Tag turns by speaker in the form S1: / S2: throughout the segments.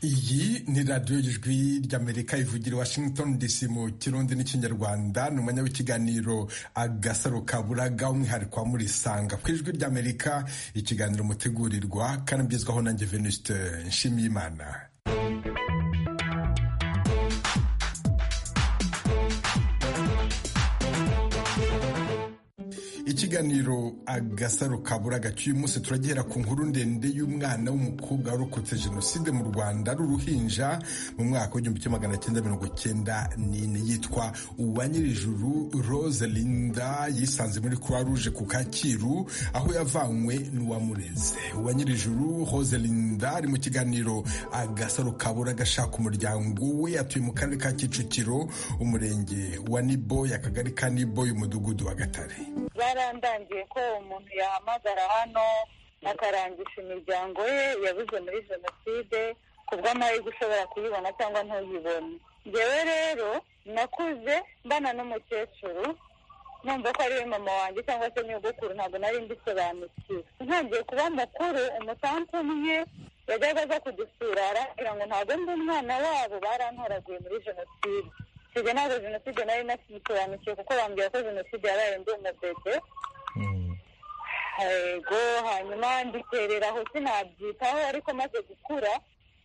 S1: iyi ni radiyo y'ijwi ry'amerika ivugira washington dc mu kirundi n'ikinyarwanda ni umwanya w'ikiganiro agasaro kaburaga umwihariko wa murisanga ku ijwi ry'amerika ikiganiro mutegurirwa kandi mbyizwaho nanjye venuste nshimiyimana ikiganiro agasaro kaburaga cy'uyu munsi turagera ku nkuru ndende y'umwana w'umukobwa warokotse jenoside mu rwanda ari uruhinja mu mwaka w'igihumbi kimwe magana cyenda mirongo cyenda n'ine yitwa uwanyirijuru rose linda yisanze muri croix rouge ku kacyiru aho yavanywe n'uwamureze uwanyirijuru rose linda ari mu kiganiro agasaro kaburaga ashaka umuryango we atuye mu karere ka kicukiro umurenge wa niboyi akagari ka niboyi umudugudu wa gatare
S2: byarandangiye ko umuntu yahamagara hano akarangisha imiryango ye yabuze muri jenoside ku bw'amahirwe ushobora kuyibona cyangwa ntuyibone ngewe rero nakuze mbana n'umukecuru numva ko ari mama wanjye cyangwa se nyogokuru ntabwo nari mbisobanukiwe ntangiye kuba mukuru umusanzu umwe yajyaga aza kudusura arambwira ngo ntabwo ndi umwana wabo barantoraguye muri jenoside jenoside ntabwo jenoside nari nakisobanukiwe kuko bambwira ko jenoside yaraye ndi umudede yego hanyuma nditereraho sinabyitaho ariko maze gukura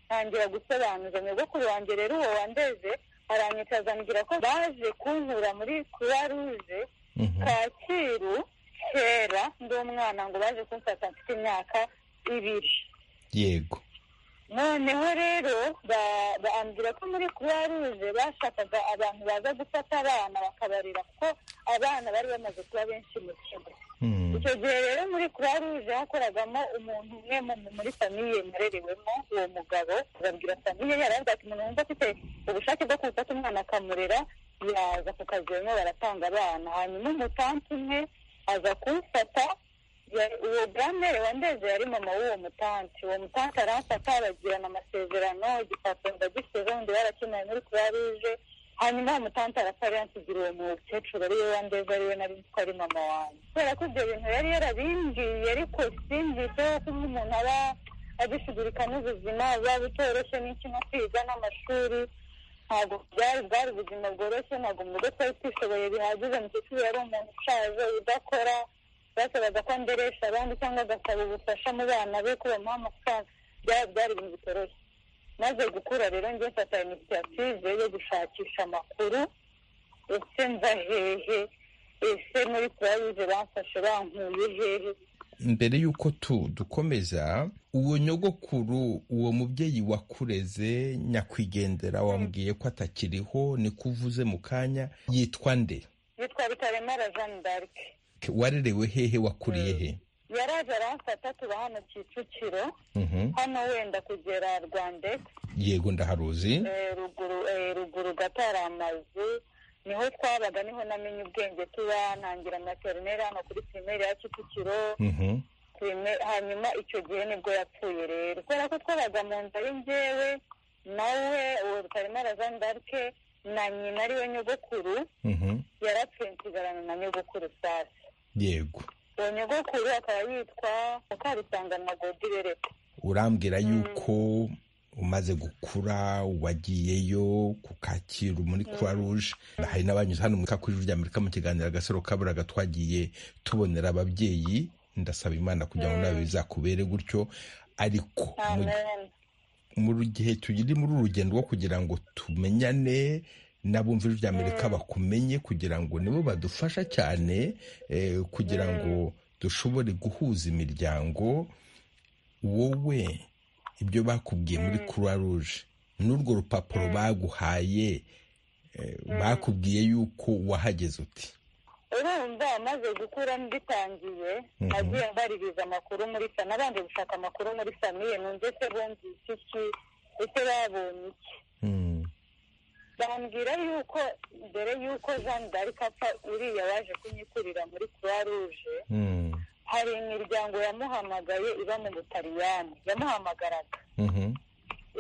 S2: ntangira gusobanuza nyogokuru wanjye rero uwo wandeze aranyicaza ambwira ko baje kunkura muri croix rouge kacyiru kera ndi umwana ngo baje kumfata mfite imyaka ibiri
S3: yego
S2: noneho rero bambwira ko muri croix rouge bashakaga abantu baza gufata abana bakabarira kuko abana bari bamaze kuba benshi mu kigo icyo gihe rero muri croix rouge hakoragamo umuntu umwe muri famiye narerewemo uwo mugabo babwira famiye yaravuga ati umuntu wumva afite ubushake bwo gufata umwana akamurera yaza ku kazi barimo baratanga abana hanyuma umutansi umwe aza kumfata uwo buramere wandeze yari mama w'uwo mutanti uwo mutanti arafata aragirana amasezerano igipapuro ndagisize undi barakeneye muri croix rouge hanyuma uwo mutanti arapfa yansigira uwo mukecuru ariwe wandeze ariwe nari nzi ko ari mama wanjye kubera ko ibyo bintu yari yarabimbwiye ariko simbyiteho ko umuntu aba agishigurika n'ubuzima buba butoroshye n'iki nko kwiga n'amashuri ntabwo byari bwari ubuzima bworoshye ntabwo mu rugo twari twishoboye bihagije mukecuru yari umuntu ushaje udakora basabaga ko nderesha abandi cyangwa agasaba ubufasha mu bana be ko bamuha amafaranga byari ibintu bitoroshye maze gukura rero njye mfata inisiyative yo gushakisha amakuru ese mva hehe ese muri kurabuze bamfashe bankuye hehe
S3: mbere y'uko dukomeza uwo nyogokuru uwo mubyeyi wakureze nyakwigendera wambwiye ko atakiriho niko uvuze mu kanya yitwa nde
S2: yitwa bitaremara jeanne d'arc
S3: warerewe hehe wakuriye he
S2: yaraje aramfata tuba hano kicukiro hano wenda kugera rwandegisi
S3: yego ndaharuzi
S2: ruguru gato hari amazu niho twabaga niho namenye ubwenge tuba ntangira materineri hano kuri pirimeri ya kicukiro hanyuma icyo gihe nibwo yapfuye rero kubera ko twabaga mu nzu ari ngewe nawe uwo rutaremara zandaruke na nyina ariwe nyogokuru yarapfuye nsigarana na nyogokuru sasa
S3: yego
S2: uwo nyogokuru akaba yitwa mukarusanganwa godibereka
S3: urambwira yuko umaze gukura wagiyeyo ku kacyiru muri croix rouge hari n'abanyuze hano mu kakuru ry'amerika mu kiganiro agasaro kaburaga twagiye tubonera ababyeyi ndasaba imana kugira ngo nawe bizakubere gutyo ariko mu gihe tugiri muri uru rugendo rwo kugira ngo tumenyane n'abumvira ijwi ry'amerika bakumenye kugira ngo nibo badufasha cyane kugira ngo dushobore guhuza imiryango wowe ibyo bakubwiye muri croix rouge n'urwo rupapuro baguhaye bakubwiye yuko wahageze uti
S2: urumva amaze gukura mbitangiye nagiye mbaririza amakuru muri sa nabanje gushaka amakuru muri samiye numve se bumvise iki ese babonye iki bambwira yuko mbere y'uko jean d'arc apfa uriya waje kunyikurira muri croix rouge hari imiryango yamuhamagaye iba mu butaliyani yamuhamagaraga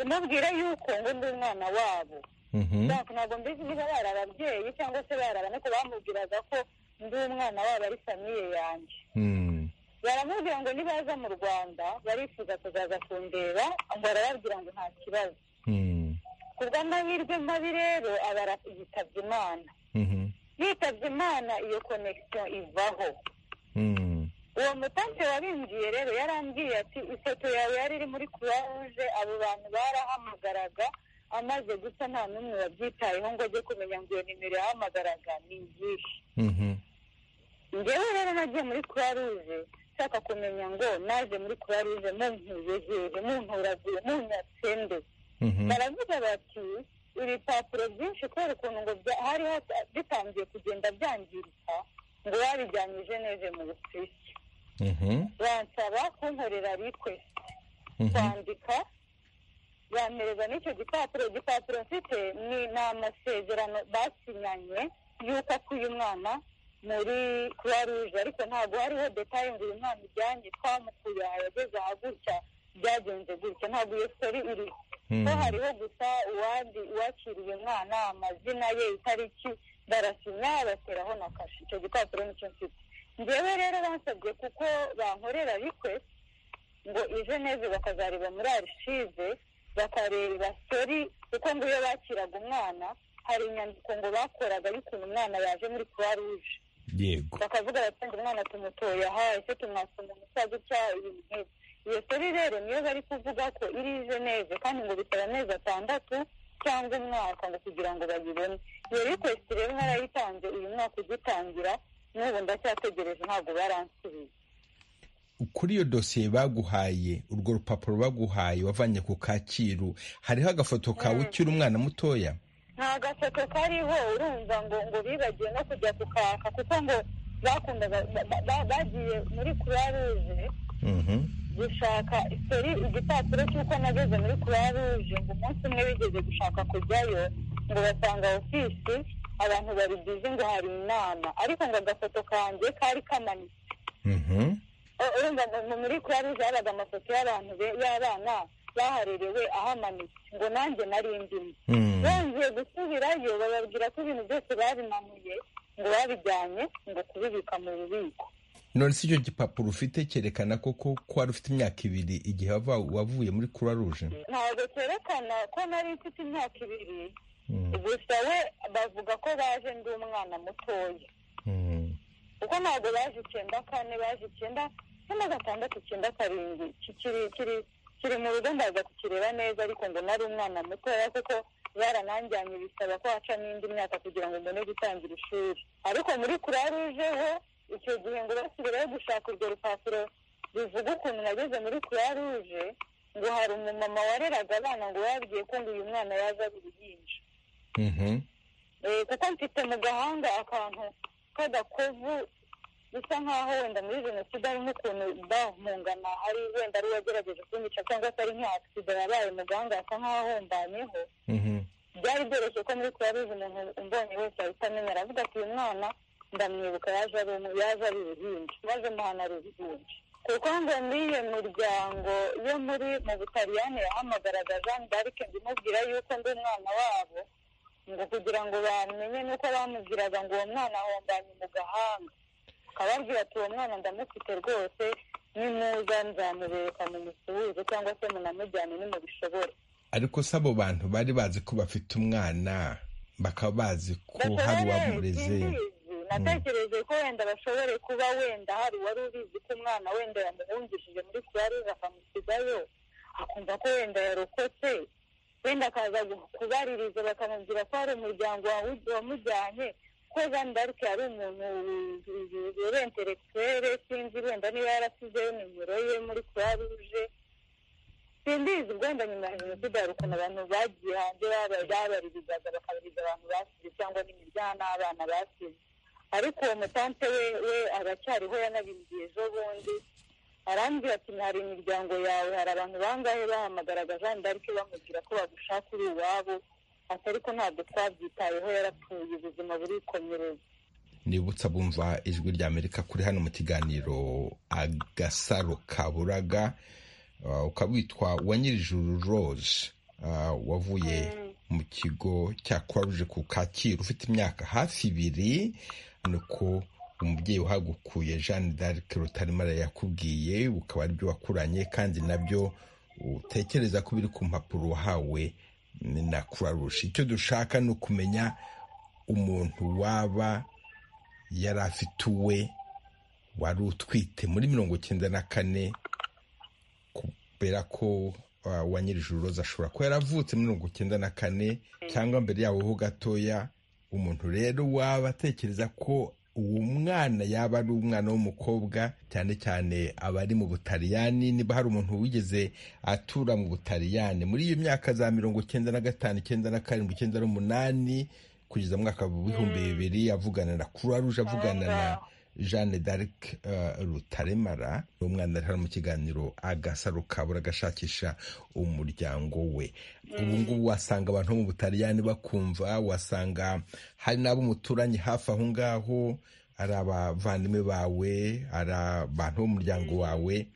S2: imubwira yuko ngo ndi umwana wabo ntabwo mbizi niba bari ababyeyi cyangwa se bari abantu bamubwiraga ko ndi umwana wabo ari famiye yanjye baramubwira ngo nibaza mu rwanda barifuza kuzaza kundeba ngo arababwira ngo nta kibazo ku bw'amahirwe mabi rero abara yitabye imana yitabye imana iyo konegisiyo ivaho uwo mutante wabinjiye rero yarambwiye ati ifoto yawe yari iri muri croix rouge abo bantu barahamagaraga amaze gusa nta n'umwe wabyitayeho ngo ajye kumenya ngo iyo nimero yahamagaraga ni iyihe ngewe rero nagiye muri croix rouge nshaka kumenya ngo naje muri croix rouge muntuye hehe munturaguye munyatsende baravuga bati ibipapuro byinshi kubera ukuntu ngo hari bitangiye kugenda byangirika ngo babijyanye jeneve mu busuwisi bansaba kunkorera rikwesiti kwandika bampereza n'icyo gipapuro igipapuro mfite ni amasezerano basinyanye y'uko akuye umwana muri croix rouge ariko ntabwo hariho detaye ngo uyu mwana ujyanye twamukuye aha yageze aha gutya byagenze gutya ntabwo iyo seri iriho ko hariho gusa uwakiriye umwana amazina ye itariki barasinya bateraho na kashe icyo gipapuro nicyo mfite ngewe rero bansabye kuko bankorera rikwesiti ngo ije neza bakazareba muri arishive bakareba seri kuko ngo iyo bakiraga umwana hari inyandiko ngo bakoraga y'ukuntu umwana yaje muri croix rouge
S3: yego
S2: bakavuga bati ngo umwana tumutoye aha ese tumwasa umuntu usa gutya ibintu nk'ibyo iyo seri rero niyo bari kuvuga ko iri jeneve kandi ngo bitaba amezi atandatu cyangwa umwaka ngo kugira ngo bayibone iyo rikwesiti rero narayitanze uyu mwaka ugitangira n'ubu ndacyategereje ntabwo baransubiye
S3: kuri iyo dosiye baguhaye urwo rupapuro baguhaye wavanye ku kacyiru hariho agafoto kawe ukiri umwana mutoya
S2: nta gafoto kariho urumva ngo ngo bibagiwe no kujya kukaka kuko ngo bakundaga bagiye muri croix rouge gushaka seri igipapuro cy'uko nageze muri croix rouge ngo umunsi umwe bigeze gushaka kujyayo ngo basanga ofisi abantu bari bizi ngo hari inama ariko ngo agafoto kanjye kari kamanitse urumva muri croix rouge habaga amafoto y'abantu y'abana baharerewe ahamanitse ngo nanjye nari ndimo bongeye gusubirayo bababwira ko ibintu byose babimanuye ngo babijyanye ngo kubibika mu bubiko
S3: none si icyo gipapuro ufite cyerekana koko ko wari ufite imyaka ibiri igihe wavuye muri croix rouge
S2: ntabwo cyerekana ko nari mfite imyaka ibiri gusa we bavuga ko baje ndi umwana mutoya kuko ntabwo baje icyenda kane baje icyenda cumi na gatandatu icyenda karindwi kikiri kiri kiri mu rugo ndaza kukireba neza ariko ngo nari umwana mutoya kuko barananjyanye bisaba ko haca n'indi myaka kugira ngo mbone gutangira ishuri ariko muri kuraruje ho icyo gihe ngo basubirayo gushaka urwo rupapuro bivuga ukuntu nageze muri kuraruje ngo hari umumama wareraga abana ngo yabwiye ko ngo uyu mwana yaza ari uruhinja kuko mfite mu gahanga akantu k'agakovu bisa nk'aho wenda muri jenoside harimo ukuntu bahungana hari wenda ari uwagerageje kunyica cyangwa se ari nka agisida yabaye muganga asa nk'aho ahombanyeho byari byoroshye ko muri croix rouge umuntu umbonye wese ahita amenya aravuga ati uyu mwana ndamwibuka yaje ari yaje ari uruhinja maze umuhana ari uruhinja kuko ngo n'iyo miryango yo muri mu butaliyani yahamagaraga jean d'arc ndimubwira yuko ndi umwana wabo ngo kugira ngo bamenye nuko bamubwiraga ngo uwo mwana ahombanye mu gahanga akababwira ati uwo mwana ndamufite rwose nimuza nzamubereka mumusuhuze cyangwa se munamujyane nimubishobore
S3: ariko se abo bantu bari bazi ko bafite umwana bakaba bazi ko hari uwamureze
S2: natekereje ko wenda bashobore kuba wenda hari uwari ubizi ko umwana wenda yamuhungishije muri kubaruza akamusigayo akumva ko wenda yarokotse wenda akaza kubaririza bakamubwira ko hari umuryango wamujyanye ko jean d'arc yari umuntu wibereye interekitwere sinzi wenda niba yarasizeho nimero ye muri croix rouge simbizi wenda nyuma ya jenoside hari ukuntu abantu bagiye hanze babaririzaga bakabiriza abantu basize cyangwa n'imiryango n'abana basize ariko uwo mutante we we aracyariho yanabimbiye ejo bundi arambwira ati hari imiryango yawe hari abantu bangahe bahamagaraga jean d'arc bamubwira ko bagushaka uri iwabo ati ariko ntabwo twabyitayeho yarapfuye ubuzima burikomereza
S3: nibutsa bumva ijwi rya amerika kuri hano mu kiganiro agasaro kaburaga ukaba witwa uwanyirijuru rose wavuye mu kigo cya croix ku kacyiru ufite imyaka hafi ibiri nuko umubyeyi uhagukuye jeanne d'arc rutarimara yakubwiye bukaba aribyo wakuranye kandi nabyo utekereza ko biri ku mpapuro wahawe ni na kurarusha icyo dushaka ni ukumenya umuntu waba yari afite uwe wari utwite muri mirongo icyenda na kane kubera ko wa nyir'ijuru roza ashobora kuba yaravutse muri mirongo icyenda na kane cyangwa mbere yaho ho gatoya umuntu rero waba atekereza ko uwo mwana yaba ari umwana w'umukobwa cyane cyane aba ari mu butaliyani niba hari umuntu wigeze atura mu butaliyani muri iyo myaka za mirongo icyenda na gatanu icyenda na karindwi icyenda n'umunani kugeza mu mwaka w'ibihumbi bibiri avugana na kuraruje avugana na jeanne d'arc rutaremara ni umwana ari mu kiganiro agasaro kabura agashakisha umuryango we ubu ngubu wasanga abantu mu butaliyani bakumva wasanga hari n'abo umuturanye hafi aho ngaho ari abavandimwe bawe ari abantu b'umuryango wawe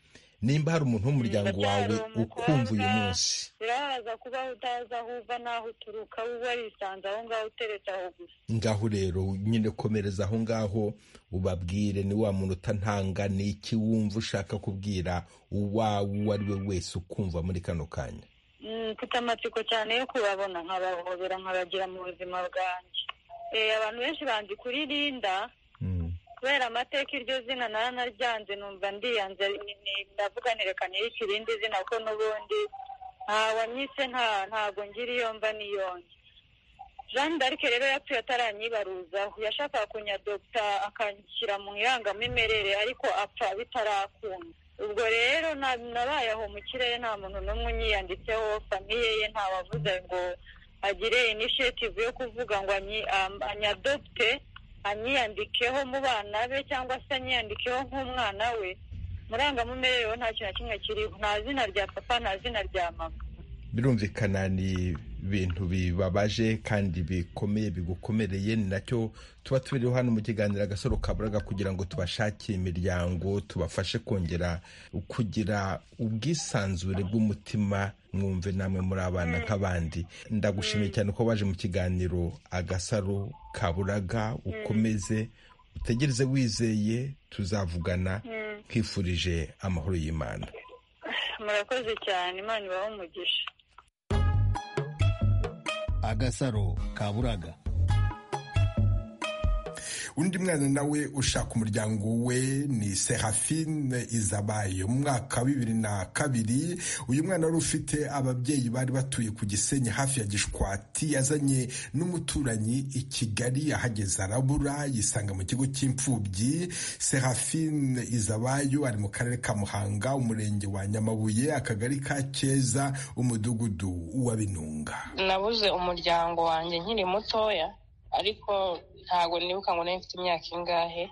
S3: nimba hari umuntu w'umuryango wawe ukumva uyu munsi
S2: birabaza kuba utazi aho uva n'aho uturuka wowe warisanze aho ngaho uteretse aho gusa
S3: ngaho rero nyine komereza aho ngaho ubabwire ni wa muntu utantanga ni iki wumva ushaka kubwira uwawe uwo ari we wese ukumva muri kano kanya
S2: mfite amatsiko cyane yo kubabona nkabahobera nkabagira mu buzima bwanjye abantu benshi banzi kuri Linda kubera amateka iryo zina naranaryanze numva ndiyanze ndavuga nerekaniye ikirindi zina ko n'ubundi nta wanyise ntabwo ngira iyo mva niyonge jeanne d'arc rero yapfuye ataranyibaruzaho yashakaga kunyadogita akanshyira mu irangamimerere ariko apfa bitarakunda ubwo rero nabaye aho mu kirere nta muntu n'umwe unyiyanditseho famiye ye ntawavuze ngo agire inishiyativu yo kuvuga ngo anyadogite anyiyandikeho mu bana be cyangwa se anyiyandikeho nk'umwana we murangamumerere we nta kintu na kimwe kiriho nta zina rya papa nta zina rya mama
S3: birumvikana ni ibintu bibabaje kandi bikomeye bigukomereye ni nacyo tuba tubiriho hano mu kiganiro agasoro kaburaga kugira ngo tubashakire imiryango tubafashe kongera kugira ubwisanzure bw'umutima mwumve namwe muri abana nk'abandi ndagushimiye cyane ko waje mu kiganiro agasaro kaburaga ukomeze utegereze wizeye tuzavugana twifurije amahoro y'imana
S2: murakoze cyane imana ibaho umugisha
S4: agasaro kaburaga
S1: undi mwana nawe ushaka umuryango we ni serafine izabaye mu mwaka wa bibiri na kabiri uyu mwana wari ufite ababyeyi bari batuye ku gisenyi hafi ya gishwati yazanye n'umuturanyi i kigali ahageze arabura yisanga mu kigo cy'imfubyi serafine izabayo ari mu karere ka muhanga umurenge wa nyamabuye akagari ka keza umudugudu wa binunga
S5: nabuze umuryango wanjye nkiri mutoya ariko ntabwo nibuka ngo nayo mfite imyaka ingahe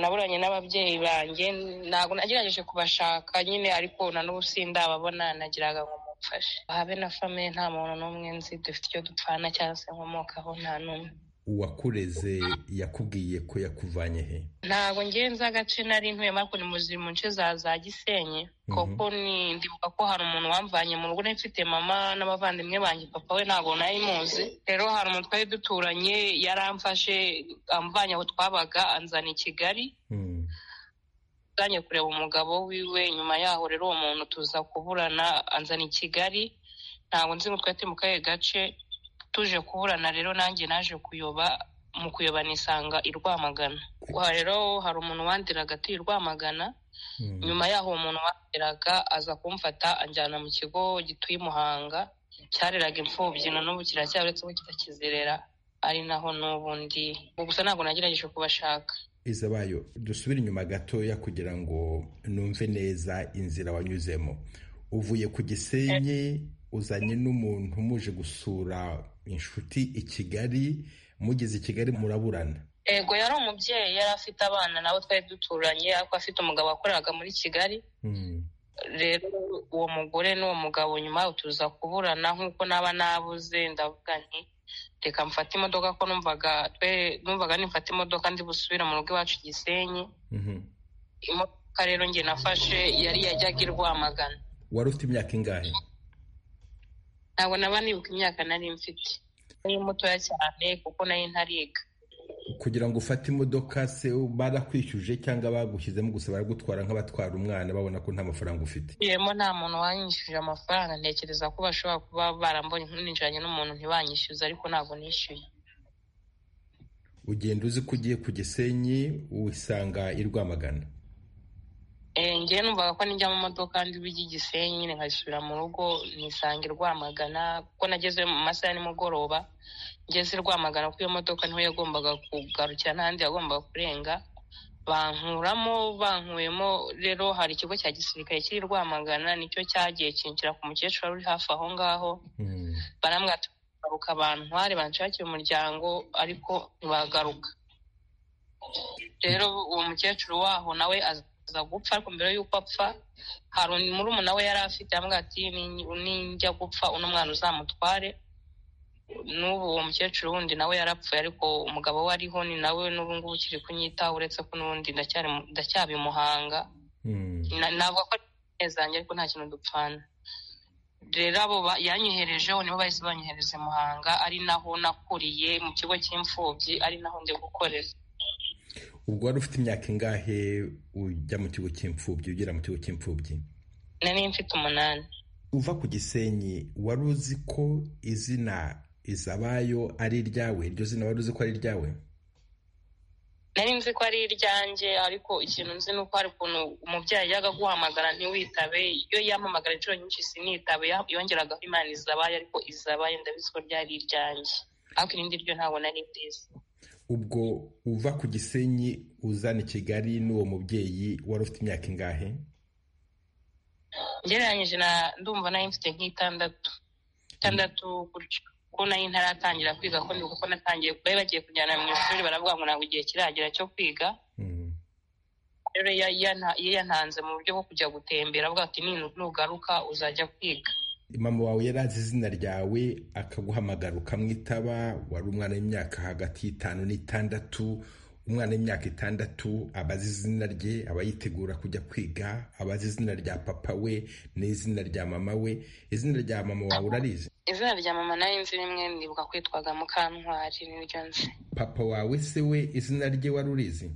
S5: naburanye n'ababyeyi banjye ntabwo nagerageje kubashaka nyine ariko na n'ubu sindababona nagiraga ngo mumfashe habe na famiye nta muntu n'umwe nzi dufite icyo dupfana cyangwa se nkomokaho nta n'umwe
S3: uwakureze yakubwiye ko yakuvanye he
S5: ntabwo ngenza agace nari ntuye ariko ni muzi mu nce za za gisenyi koko ndibuka ko hari umuntu wamvanye mu rugo mfite mama n'abavandimwe banjye papa we ntabwo nari muzi rero hari umuntu twari duturanye yaramfashe amvanye aho twabaga anzana i kigali nzanye kureba umugabo wiwe nyuma yaho rero uwo muntu tuza kuburana anzana i kigali ntabwo nzi ngo twari mu kahe gace tuje kuburana rero nanjye naje kuyoba mu kuyoba nisanga i rwamagana rero hari umuntu wandiraga ati rwamagana nyuma yaho uwo muntu wandiraga aza kumfata anjyana mu kigo gituye i muhanga cyareraga imfubyi na n'ubu kiracyari uretse ko kitakizerera ari naho n'ubundi gusa ntabwo nagerageje kubashaka
S3: izabayo dusubire inyuma gatoya kugira ngo numve neza inzira wanyuzemo uvuye ku gisenyi uzanye n'umuntu muje gusura inshuti i kigali mugeze i kigali muraburana
S5: yego yari umubyeyi yari afite abana nabo twari duturanye ariko afite umugabo wakoraga muri kigali rero uwo mugore n'uwo mugabo nyuma tuza kuburana nk'uko naba nabuze ndavuga nti reka mfate imodoka ko numvaga numvaga nimfata imodoka ndi busubira mu rugo iwacu gisenyi imodoka rero njye nafashe yari yajyaga i rwamagana
S3: wari ufite imyaka ingahe
S5: ntabwo naba nibuka imyaka nari mfite nari mutoya cyane kuko nayo ntariga
S3: kugira ngo ufate imodoka se barakwishyuje cyangwa bagushyizemo gusa baragutwara nk'abatwara umwana babona ko nta mafaranga ufite
S5: yemo nta muntu wanyishyuje amafaranga ntekereza ko bashobora kuba barambonye ninjiranye n'umuntu ntibanyishyuze ariko ntabwo nishyuye
S3: ugenda uzi ko ugiye ku gisenyi wisanga i rwamagana
S5: ngewe numvaga ko nijya mu modoka ndi bijya i gisenyi nkasubira mu rugo nisanga i rwamagana kuko nageze mu masaha ya nimugoroba ngeze i rwamagana ko iyo modoka niho yagombaga kugarukira n'ahandi yagombaga kurenga bankuramo bankuyemo rero hari ikigo cya gisirikare kiri i rwamagana nicyo cyagiye kinjira ku mukecuru wari uri hafi aho ngaho baramwataruka bantware banshakira umuryango ariko ntibagaruka rero uwo mukecuru waho nawe aza gupfa ariko mbere y'uko apfa hari murumuna we yari afite yambwira ati ninjya gupfa uno mwana uzamutware n'ubu uwo mukecuru wundi nawe yarapfuye ariko umugabo we ariho ni nawe n'ubu ngubu ukiri kunyitaho uretse ko n'ubundi ndacyari muhanga ntabwo ko nezanjye ariko nta kintu dupfana rero abo yanyoherejeho nibo bahise banyohereza muhanga ari naho nakuriye mu kigo cy'imfubyi ari naho ndi gukorera
S3: ubwo wari ufite imyaka ingahe ujya mu kigo cy'imfubyi ugera mu kigo cy'imfubyi
S5: nari mfite umunani
S3: uva ku gisenyi wari uzi ko izina izabayo ari iryawe iryo zina wari uzi ko ari iryawe
S5: nari nzi ko ari iryanjye ariko ikintu nzi ni uko hari ukuntu umubyeyi ajyaga aguhamagara ntiwitabe iyo yamamagara inshuro nyinshi sinitabe yongeragaho imana izabaye ariko izabaye ndabizi ko ryari iryanjye ariko irindi ryo ntabwo nari nziza
S3: ubwo uva ku gisenyi uzana i kigali n'uwo mubyeyi wari ufite imyaka ingahe
S5: ngereranyije na ndumva nayo mfite nk'itandatu itandatu gutyo kuko nayo ntaratangira kwiga ko ndi kuko natangiye bari bagiye kujyana mu ishuri baravuga ngo ntabwo igihe kiragera cyo kwiga rero iyo yantanze mu buryo bwo kujya gutembera avuga ati nugaruka uzajya kwiga
S3: mama wawe yari azi izina ryawe akaguhamagara ukamwitaba wari umwana w'imyaka hagati y'itanu n'itandatu umwana w'imyaka itandatu aba azi izina rye aba yitegura kujya kwiga aba azi izina rya papa we n'izina rya mama we izina rya mama wawe urarizi
S5: izina rya mama nayo nzi rimwe nibuka kwitwaga mukantwari niryo nzi
S3: papa wawe se we izina rye wari urizi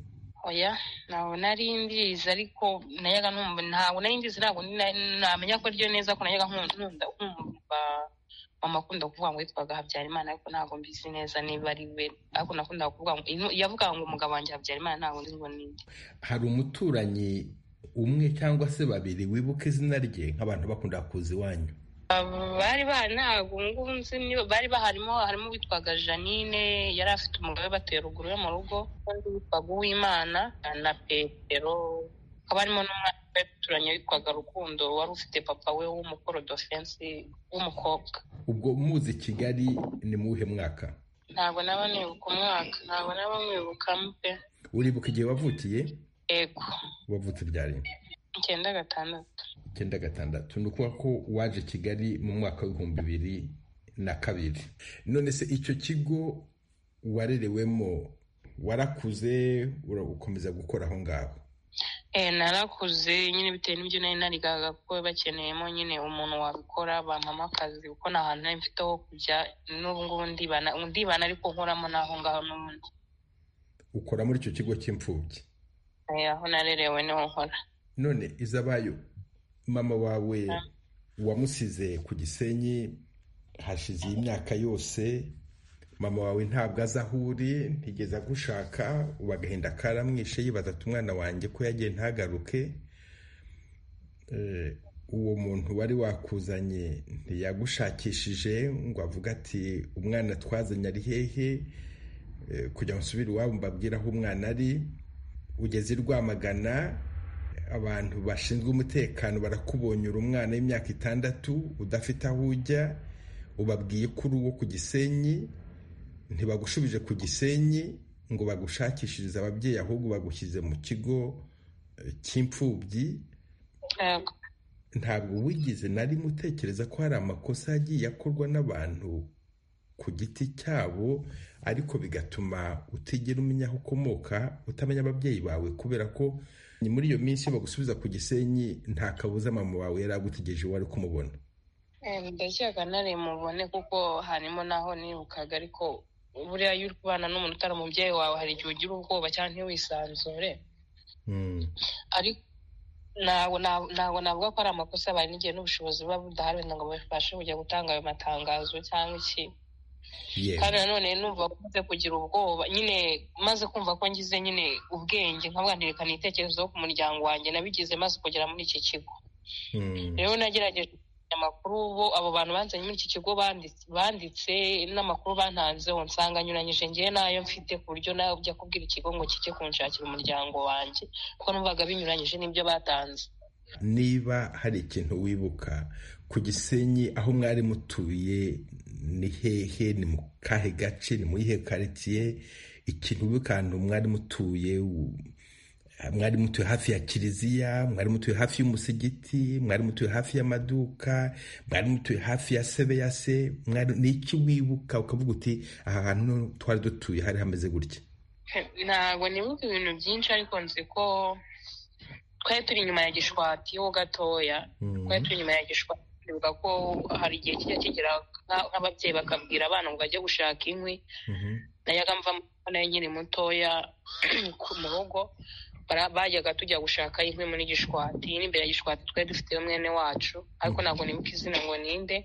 S5: oya ntabwo nari ndizi ariko nayaga nkumva ntabwo nari ndizi ntabwo namenya ko ryo neza ko nayaga nkunda nkumva mama akunda kuvuga ngo yitwaga habyarimana ariko ntabwo mbizi neza niba ari we ariko nakundaga kuvuga ngo yavuga ngo umugabo wanjye habyarimana ntabwo nzi ngo ninde
S3: hari umuturanyi umwe cyangwa se babiri wibuka izina rye nk'abantu bakunda kuza iwanyu
S5: bari ntabwo ngubu nzi bari baharimo harimo uwitwaga janine yari afite umugabo we bateye ruguru yo mu rugo n'undi witwaga uwimana na petero hakaba harimo n'umwana baturanye witwaga rukundo wari ufite papa we w'umukorodofensi w'umukobwa
S3: ubwo muzi kigali ni mu wuhe mwaka
S5: ntabwo naba nibuka umwaka ntabwo naba mwibuka mpe
S3: uribuka igihe wavukiye
S5: yego
S3: wavutse byari
S5: icyenda gatandatu
S3: icyenda gatandatu ni ukuvuga ko waje kigali mu mwaka w'ibihumbi bibiri na kabiri none se icyo kigo warerewemo warakuze urakomeza gukora aho ngaho
S5: narakuze nyine bitewe n'ibyo nari narigaga kuko bakeneyemo nyine umuntu wabikora bamama akazi kuko nta hantu nari mfite ho kujya n'ubu ngubu ndibana ariko nkoramo n'aho ngaho n'ubundi
S3: ukora muri icyo kigo cy'imfubyi
S5: aho narerewe niho nkora
S3: none izabayo mama wawe wamusize ku gisenyi hashize iyi myaka yose mama wawe ntabwo azi aho uri ntigeze agushaka ubu agahinda karamwishe yibaza ati umwana wanjye ko yagiye ntagaruke uwo muntu wari wakuzanye ntiyagushakishije ngo avuge ati umwana twazanye ari hehe kugira ngo usubire iwabo mbabwire aho umwana ari ugeze i rwamagana abantu bashinzwe umutekano barakubonye uri umwana w'imyaka itandatu udafite aho ujya ubabwiye kuri uwo ku gisenyi ntibagushubije ku gisenyi ngo bagushakishirize ababyeyi ahubwo bagushyize mu kigo cy'imfubyi ntabwo wigize nari mutekereza ko hari amakosa yagiye akorwa n'abantu ku giti cyabo ariko bigatuma utigera umenya aho ukomoka utamenya ababyeyi bawe kubera ko ni muri iyo minsi bagusubiza ku gisenyi nta kabuza mama wawe yari agutegereje uwo ari kumubona
S5: ndakeka nari mubone kuko harimo n'aho nirukaga ariko buriya iyo uri kubana n'umuntu utari umubyeyi wawe hari igihe ugira ubwoba cyangwa ntiwisanzure ariko ntabwo navuga ko ari amakosa bari n'igihe n'ubushobozi buba budahari ngo babashe kujya gutanga ayo matangazo cyangwa iki kandi nanone numva maze kugira ubwoba nyine maze kumva ko ngize nyine ubwenge nkavuga ntirekane ibitekerezo ku muryango wanjye nabigize maze kugera muri iki kigo rero nagerageje amakuru bo abo bantu banzanye muri iki kigo banditse n'amakuru bantanzeho nsanga anyuranyije ngewe n'ayo mfite ku buryo nawe ujya kubwira ikigo ngo kijye kunshakira umuryango wanjye kuko numvaga binyuranyije n'ibyo batanze
S3: niba hari ikintu wibuka ku gisenyi aho mwari mutuye ni hehe ni mu kahe gace ni mu iyihe karitsiye ikintu wibuka ahantu mwari mutuye mwari mutuye hafi ya kiliziya mwari mutuye hafi y'umusigiti mwari mutuye hafi y'amaduka mwari mutuye hafi ya sebe ya se ni iki wibuka ukavuga uti aha hantu twari dutuye hari hameze gutya
S5: ntabwo nibuka ibintu byinshi ariko nzi ko twari turi inyuma ya gishwati ho gatoya twari turi inyuma ya gishwati bivuga ko hari igihe kijya kigera nk'ababyeyi bakabwira abana ngo bajye gushaka inkwi nayaga mva nayo nyiri mutoya mu rugo bajyaga tujya gushaka inkwi muri gishwati n'imbere ya gishwati twari dufiteyo mwene wacu ariko ntabwo nibuka izina ngo ninde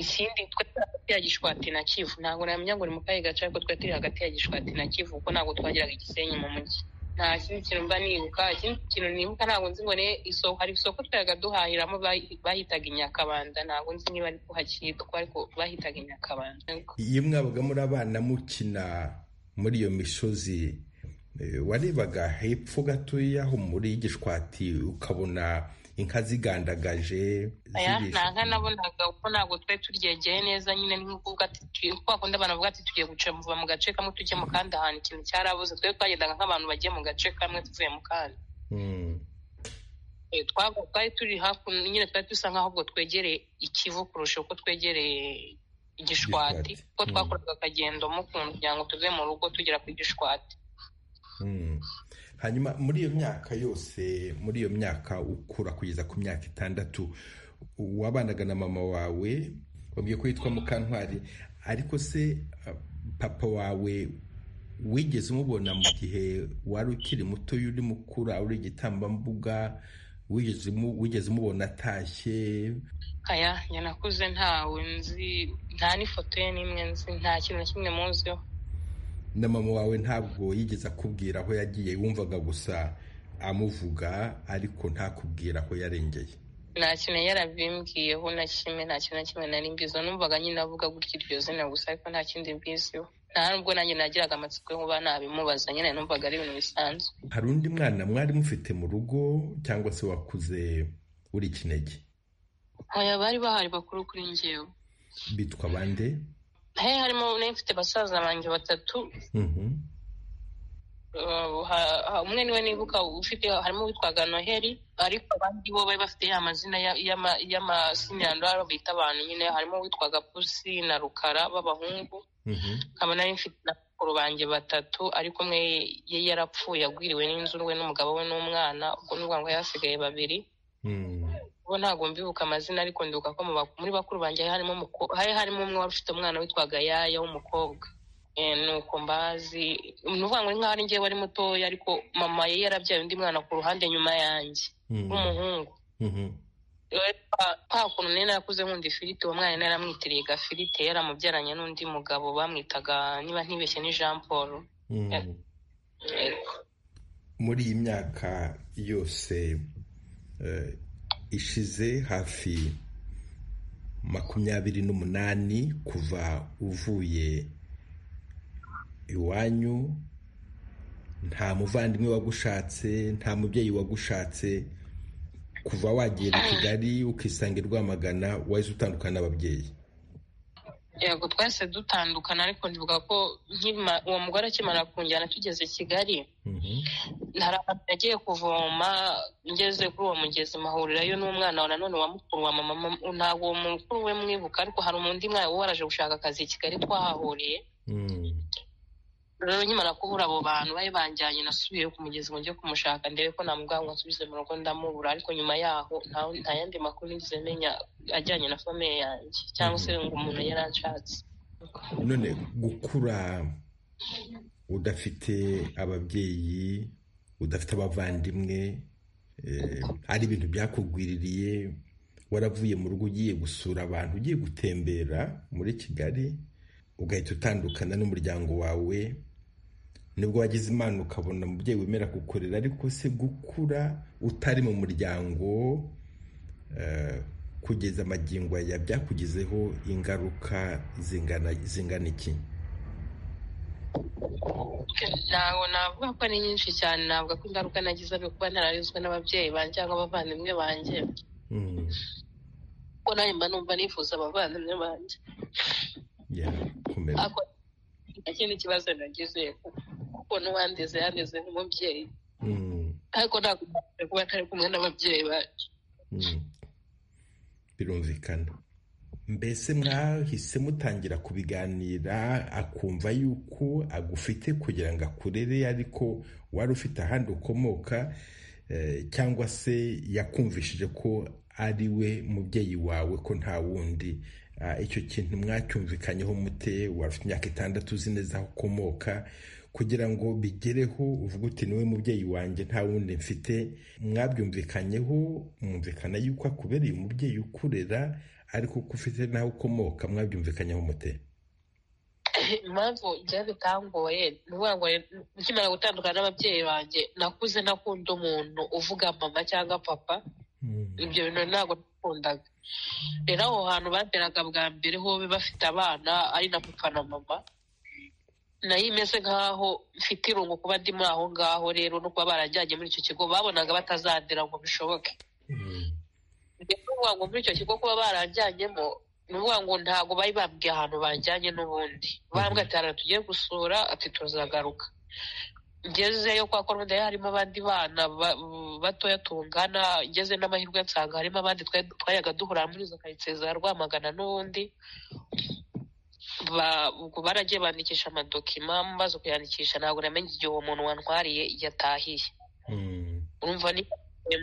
S5: ikindi twari turi hagati ya gishwati na kivu ntabwo namenya ngo ni mu kahe gace ariko twari turi hagati ya gishwati na kivu kuko ntabwo twageraga igisenyi mu mujyi nta kindi kintu mba nibuka ikindi kintu nibuka ntabwo nzi ngo isoko hari isoko twajaga duhahiramo bahitaga inyakabanda ntabwo nzi niba ariko hakitwa ariko bahitaga inyakabanda
S3: iyo mwabaga muri abana mukina muri iyo misozi warebaga hepfo gatoya aho muri gishwati ukabona inka zigandagaje
S5: nta nka nabonaga kuko ntabwo twari turyegeye neza nyine bakunda abantu bavuga ati tugiye guca muva mu gace kamwe tujye mu kandi ahantu ikintu cyarabuze twari twagendaga nk'abantu bagiye mu gace kamwe tuvuye mu kandi twari turi hakuno nyine twari dusa nk'aho ubwo twegereye ikivu kurusha uko twegereye igishwati kuko twakoraga akagendo mu kuntu kugira ngo tuve mu rugo tugera ku gishwati
S3: hanyuma muri iyo myaka yose muri iyo myaka ukura kugeza ku myaka itandatu wabanaga na mama wawe wabwiye ko yitwa mukantwari ariko se papa wawe wigeze umubona mu gihe wari ukiri muto uri mukura uri igitambambuga wigeze umubona atashye
S5: aya nyanakuze ntawe nzi nta n'ifoto ye n'imwe nzi nta kintu na kimwe muziho
S3: na mama wawe ntabwo yigeze akubwira aho yagiye wumvaga gusa amuvuga ariko ntakubwira aho yarengeye
S5: nta kintu yarabimbwiyeho na kimwe nta kintu na kimwe nari mbiziho numvaga nyine avuga gutya iryo zina gusa ariko nta kindi mbiziho nta nubwo nanjye nagiraga amatsiko yo kuba nabimubaza nyine numvaga ari ibintu bisanzwe
S3: hari undi mwana mwari mufite mu rugo cyangwa se wakuze uri kinege
S5: aya bari bahari bakuru kuri ngewe
S3: bitwa bande
S5: he harimo n'ufite basaza banjye batatu umwe niwe nibuka ufite harimo uwitwaga noheli ariko abandi bo bari bafite ya mazina y'amasinirandoro bita abantu nyine harimo uwitwaga pusi na rukara b'abahungu nkaba nari mfite na bakuru banjye batatu ariko umwe ye yarapfuye agwiriwe n'inzu we n'umugabo we n'umwana ubwo ni ngo yasigaye babiri bo ntabwo mbibuka amazina ariko ndibuka ko muri bakuru banjye hari harimo umwe wari ufite umwana witwaga yaya w'umukobwa nuko mbazi ni ukuvuga ngo ni nkaho ari ngewe wari mutoya ariko mama ye yarabyaye undi mwana ku ruhande nyuma yanjye w'umuhungu nta kuntu nari narakuze nkunda ifiriti uwo mwana naramwitiriye gafirite yaramubyaranye n'undi mugabo bamwitaga niba ntibeshye ni jean paul
S3: muri iyi myaka yose ishize hafi makumyabiri n'umunani kuva uvuye iwanyu nta muvandimwe wagushatse nta mubyeyi wagushatse kuva wagiye mu kigali ukisanga i rwamagana wahise utandukana n'ababyeyi
S5: yego twese dutandukana ariko ntivuga ko uwo mugore akimara kunjyana tugeze kigali hari ahantu yagiye kuvoma ngeze kuri uwo mugezi mahurirayo n'umwana wa nanone wa mukuru wa mama ntabwo uwo mukuru we mwibuka ariko hari undi mwana waraje gushaka akazi i kigali twahahuriye rero nkimara kubura abo bantu bari banjyanye nasubiye ku mugezi ngo njye kumushaka ndebe ko namubwira ngo nsubize mu rugo ndamubura ariko nyuma yaho nta yandi makuru nigeze menya ajyanye na famiye yanjye cyangwa se ngo umuntu yaranshatse
S3: none gukura udafite ababyeyi udafite abavandimwe ari ibintu byakugwiririye waravuye mu rugo ugiye gusura abantu ugiye gutembera muri kigali ugahita utandukana n'umuryango wawe nibwo wagize imana ukabona umubyeyi wemera kukorera ariko se gukura utari mu muryango kugeza amagingo ya byakugizeho ingaruka zingana iki
S5: ntabwo navuga ko ari nyinshi cyane ntabwo ko ingaruka nagize ari kuba ntararezwe n'ababyeyi banjye cyangwa abavandimwe banjye kuko nanjye mba numva nifuza abavandimwe banjye nta kindi kibazo nagize kuko n'uwandeze yandeze nk'umubyeyi ariko ntabwo ntabwo kuba atari kumwe n'ababyeyi bacu
S3: birumvikana mbese mwahise mutangira kubiganira akumva yuko agufite kugira ngo akurere ariko wari ufite ahandi ukomoka cyangwa se yakumvishije ko ari we mubyeyi wawe ko nta wundi icyo kintu mwacyumvikanyeho mute wari ufite imyaka itandatu uzi neza aho ukomoka kugira ngo bigereho uvuge uti niwe mubyeyi wanjye nta wundi mfite mwabyumvikanyeho mwumvikana yuko akubereye umubyeyi ukurera ariko ko ufite n'aho ukomoka mwabyumvikanyeho mute
S5: impamvu ibyo bitangoye ni ukuvuga ngo nkimara gutandukana n'ababyeyi banjye nakuze nakunda umuntu uvuga mama cyangwa papa ibyo bintu ntabwo nakundaga rero aho hantu bateraga bwa mbere ho bafite abana ari na papa na mama nayo imeze nk'aho mfite irungu kuba ndi muri aho ngaho rero no kuba barajyanye muri icyo kigo babonaga batazadera ngo bishoboke ni ukuvuga ngo muri icyo kigo kuba barajyanyemo ni ukuvuga ngo ntabwo bari babwiye ahantu bajyanye n'ubundi barambwira ati hano tugiye gusura ati tuzagaruka ngezeyo kwa korude harimo abandi bana batoya tungana ngeze n'amahirwe nsanga harimo abandi twayaga duhura muri izo karitsiye za rwamagana n'ubundi ubwo baragiye bandikisha amadokima maze kuyandikisha ntabwo namenye igihe uwo muntu wantwariye yatahiye urumva ni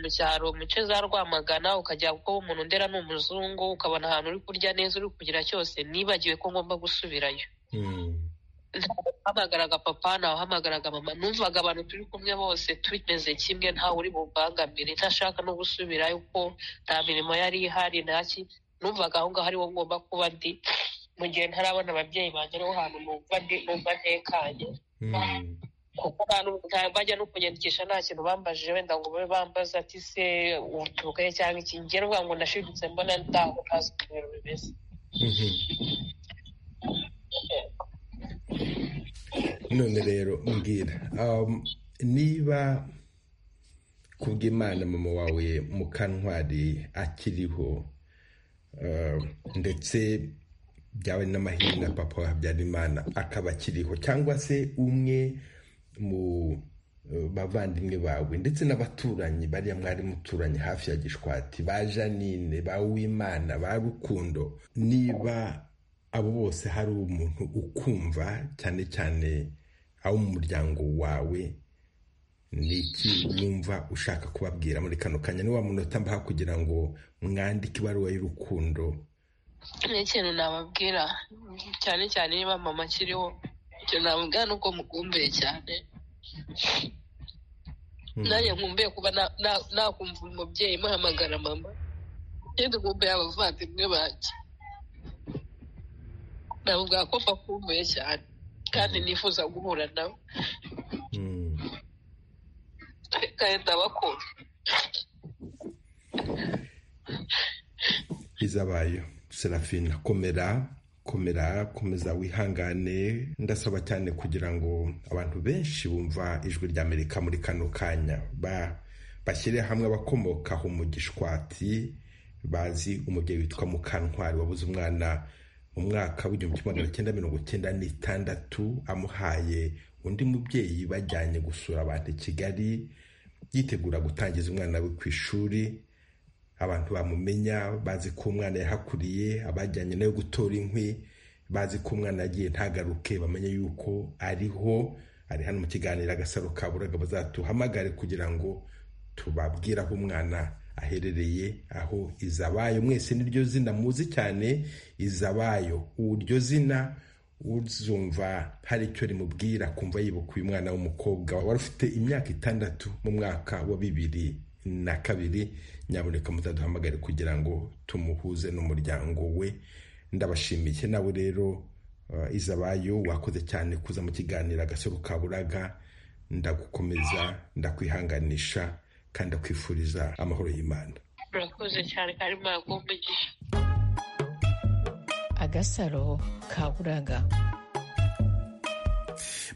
S5: mu cyaro mu ce za rwamagana ukajya kuko umuntu ndera ni umuzungu ukabona ahantu uri kurya neza uri kugira cyose nibagiwe ko ngomba gusubirayo ntabwo wahamagaraga papa ntawe wahamagaraga mama numvaga abantu turi kumwe bose tumeze kimwe ntawe uri bubangamire ntashaka no gusubirayo kuko nta mirimo yari ihari ntaki numvaga aho ngaho ariwo ngomba kuba ndi mu gihe ntarabona ababyeyi banjye ariho hantu numva ntekanye kuko bajya no kunyandikisha nta kintu bambajije wenda ngo babe bambaza ati se uturuka he cyangwa iki ngiye ruvuga ngo ndashidutse mbona ntaho ntazi uko ibintu bimeze
S3: none rero mbwira niba kubw'imana mama wawe mukantwari akiriho ndetse byawe n'amahirwe na papa wa habyarimana akaba akiriho cyangwa se umwe mu bavandimwe bawe ndetse n'abaturanyi bariya mwari muturanye hafi ya gishwati ba janine ba wimana ba rukundo niba abo bose hari umuntu ukumva cyane cyane abo mu muryango wawe ni iki wumva ushaka kubabwira muri kano kanya ni wa munota mbaha kugira ngo mwandike ibaruwa y'urukundo
S5: ni ikintu nababwira cyane cyane niba mama akiriho ikintu nababwira ni uko mukumbuye cyane nanjye nkumbuye kuba nakumva umubyeyi muhamagara mama kandi nkumbuye abavandimwe banjye navuga ko mbakumbuye cyane kandi nifuza guhura nawe kandi ndabakunda
S3: izabayo serafina komera komera komeza wihangane ndasaba cyane kugira ngo abantu benshi bumva ijwi rya amerika muri kano kanya bashyire hamwe abakomokaho mu gishwati bazi umubyeyi witwa mukantwari wabuze umwana mu mwaka w'igihumbi kimwe magana cyenda mirongo icyenda n'itandatu amuhaye undi mubyeyi bajyanye gusura abantu i kigali yitegura gutangiza umwana we ku ishuri abantu bamumenya bazi ko umwana yahakuriye abajyanye nawe gutora inkwi bazi ko umwana yagiye ntagaruke bamenye yuko ariho ari hano mu kiganiro agasaro kaburaga bazatuhamagare kugira ngo tubabwire aho umwana aherereye aho izabayo mwese niryo zina muzi cyane izabayo uryo zina
S1: uzumva hari icyo rimubwira kumva yibuka uyu mwana w'umukobwa wari ufite imyaka itandatu mu mwaka wa bibiri na kabiri nyaboneka mutaduhamagare kugira ngo tumuhuze n'umuryango we ndabashimiye nawe rero izabayo wakoze cyane kuza mu kiganiro agasoro kaburaga ndagukomeza ndakwihanganisha kandi ndakwifuriza amahoro y'imana
S5: murakoze cyane kandi mwakumvigiye
S6: agasaro kaburaga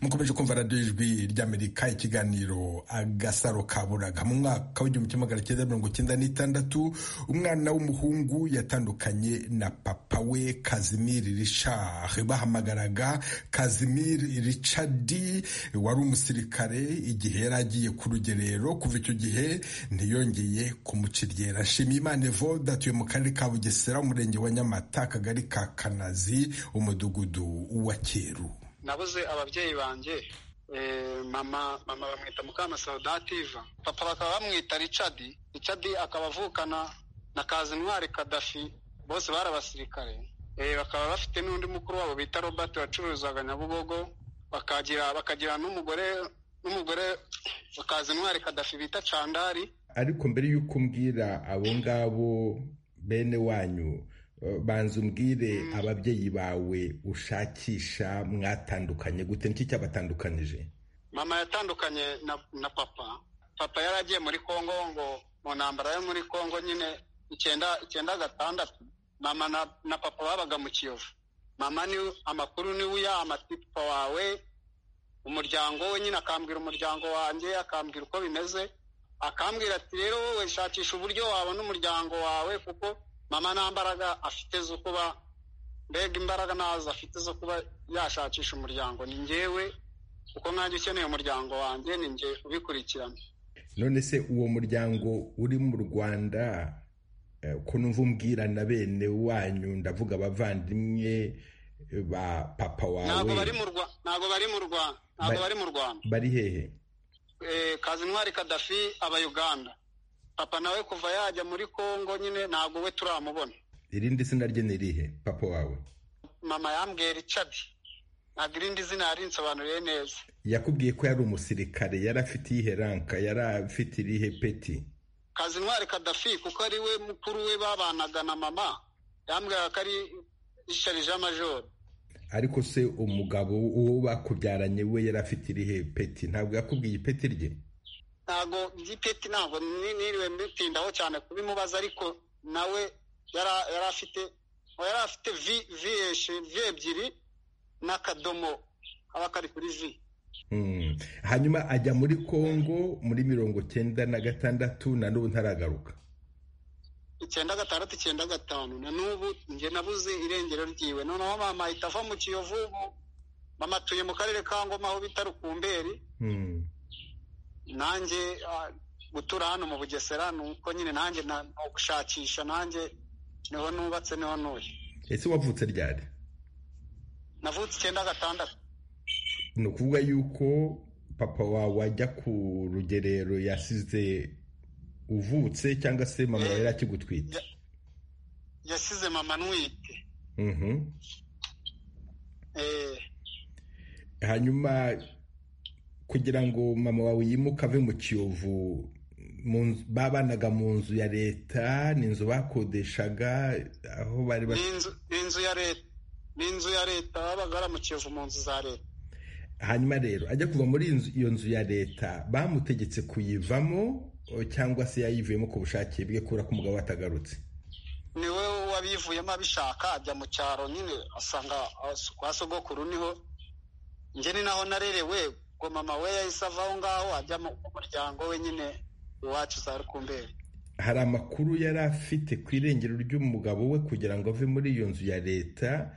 S3: mukomeje kumva radiyo ijwi ry'amerika ikiganiro agasaro kaburaga mu mwaka w'igihumbi kimwe magana cyenda mirongo icyenda n'itandatu umwana w'umuhungu yatandukanye na papa we kazimiri richard bahamagaraga kazimiri richard wari umusirikare igihe yari agiye ku rugerero kuva icyo gihe ntiyongeye kumuciryera shimiyimana evoda atuye mu karere ka bugesera umurenge wa nyamata akagari ka kanazi umudugudu wa cyeru
S7: nabuze ababyeyi banjye mama mama bamwita mukamasaudativa papa bakaba bamwita richard richard akaba avukana na kazintwari kadafi bose bari abasirikare bakaba bafite n'undi mukuru wabo bita robert wacuruzaga nyabugogo bakagira bakagira n'umugore n'umugore wa kazintwari kadafi bita candari
S1: ariko mbere y'uko umbwira abo ngabo bene wanyu banza umbwire ababyeyi bawe ushakisha mwatandukanye gute niki cyabatandukanije
S7: mama yatandukanye na papa papa yari agiye muri congo ngo mu ntambara yo muri congo nyine icyenda gatandatu mama na papa babaga mu kiyovu mama ni amakuru niwe uyama papa wawe umuryango we nyine akambwira umuryango wanjye akambwira uko bimeze akambwira ati rero wowe shakisha uburyo wabona umuryango wawe kuko mama nta mbaraga afite zo kuba mbega imbaraga ntazo afite zo kuba yashakisha umuryango ni ngewe kuko nanjye ukeneye umuryango wanjye ni nge ubikurikirana
S1: none se uwo muryango uri mu rwanda ko numva umbwira na bene wanyu ndavuga abavandimwe ba papa wawe
S7: ntabwo bari mu rwanda ntabwo bari mu rwanda
S1: bari hehe
S7: kazintwari kadafi aba uganda papa nawe kuva yajya muri congo nyine ntabwo we turamubona
S1: irindi zina rye ni irihe papa wawe
S7: mama yambwiye richard ntabwo irindi zina yarinsobanuriye neza
S1: yakubwiye ko yari umusirikare yari afite iyihe ranka yari afite irihe peti
S7: kazintwari kadafi kuko ari we mukuru we babanaga na mama yambwiraga ko ari isharije amajoro
S1: ariko se umugabo uwo bakubyaranye we yari afite irihe peti ntabwo yakubwiye ipeti rye
S7: ntabwo by'ipeti ntabwo niriwe mbitindaho cyane kubimubaza ariko nawe yari afite yari afite vi vi ebyiri n'akadomo kaba kari kuri vi
S1: hanyuma ajya muri congo muri mirongo cyenda na gatandatu na n'ubu ntaragaruka
S7: icyenda gatandatu icyenda gatanu na n'ubu njye nabuze irengero ryiwe noneho mama ahita ava mu kiyovu ubu mama atuye mu karere ka ngoma aho bita rukumberi nanjye gutura hano mu bugesera ni uko nyine nanjye gushakisha nanjye niho nubatse niho ntuye
S1: ese wavutse ryari
S7: navutse icyenda gatandatu
S1: ni ukuvuga yuko papa wawe wajya ku rugerero yasize uvutse cyangwa se mama yari akigutwite
S7: yasize mama ntwite
S1: hanyuma kugira ngo mama wawe yimuke ave mu kiyovu babanaga mu nzu ya leta ni inzu bakodeshaga aho bari
S7: inzu ya leta ni inzu ya leta babaga mu kiyovu mu nzu za leta
S1: hanyuma rero ajya kuva muri iyo nzu ya leta bamutegetse kuyivamo cyangwa se yayivuyemo ku bushake bwe kubera ko umugabo atagarutse
S7: ni we wabivuyemo abishaka ajya mu cyaro nyine asanga kwa sogokuru niho njye ni naho narerewe ubwo mama we yahise ava aho ngaho ajya mu muryango we nyine iwacu za rukumberi
S1: hari amakuru yari afite ku irengero ry'umugabo we kugira ngo ave muri iyo nzu ya leta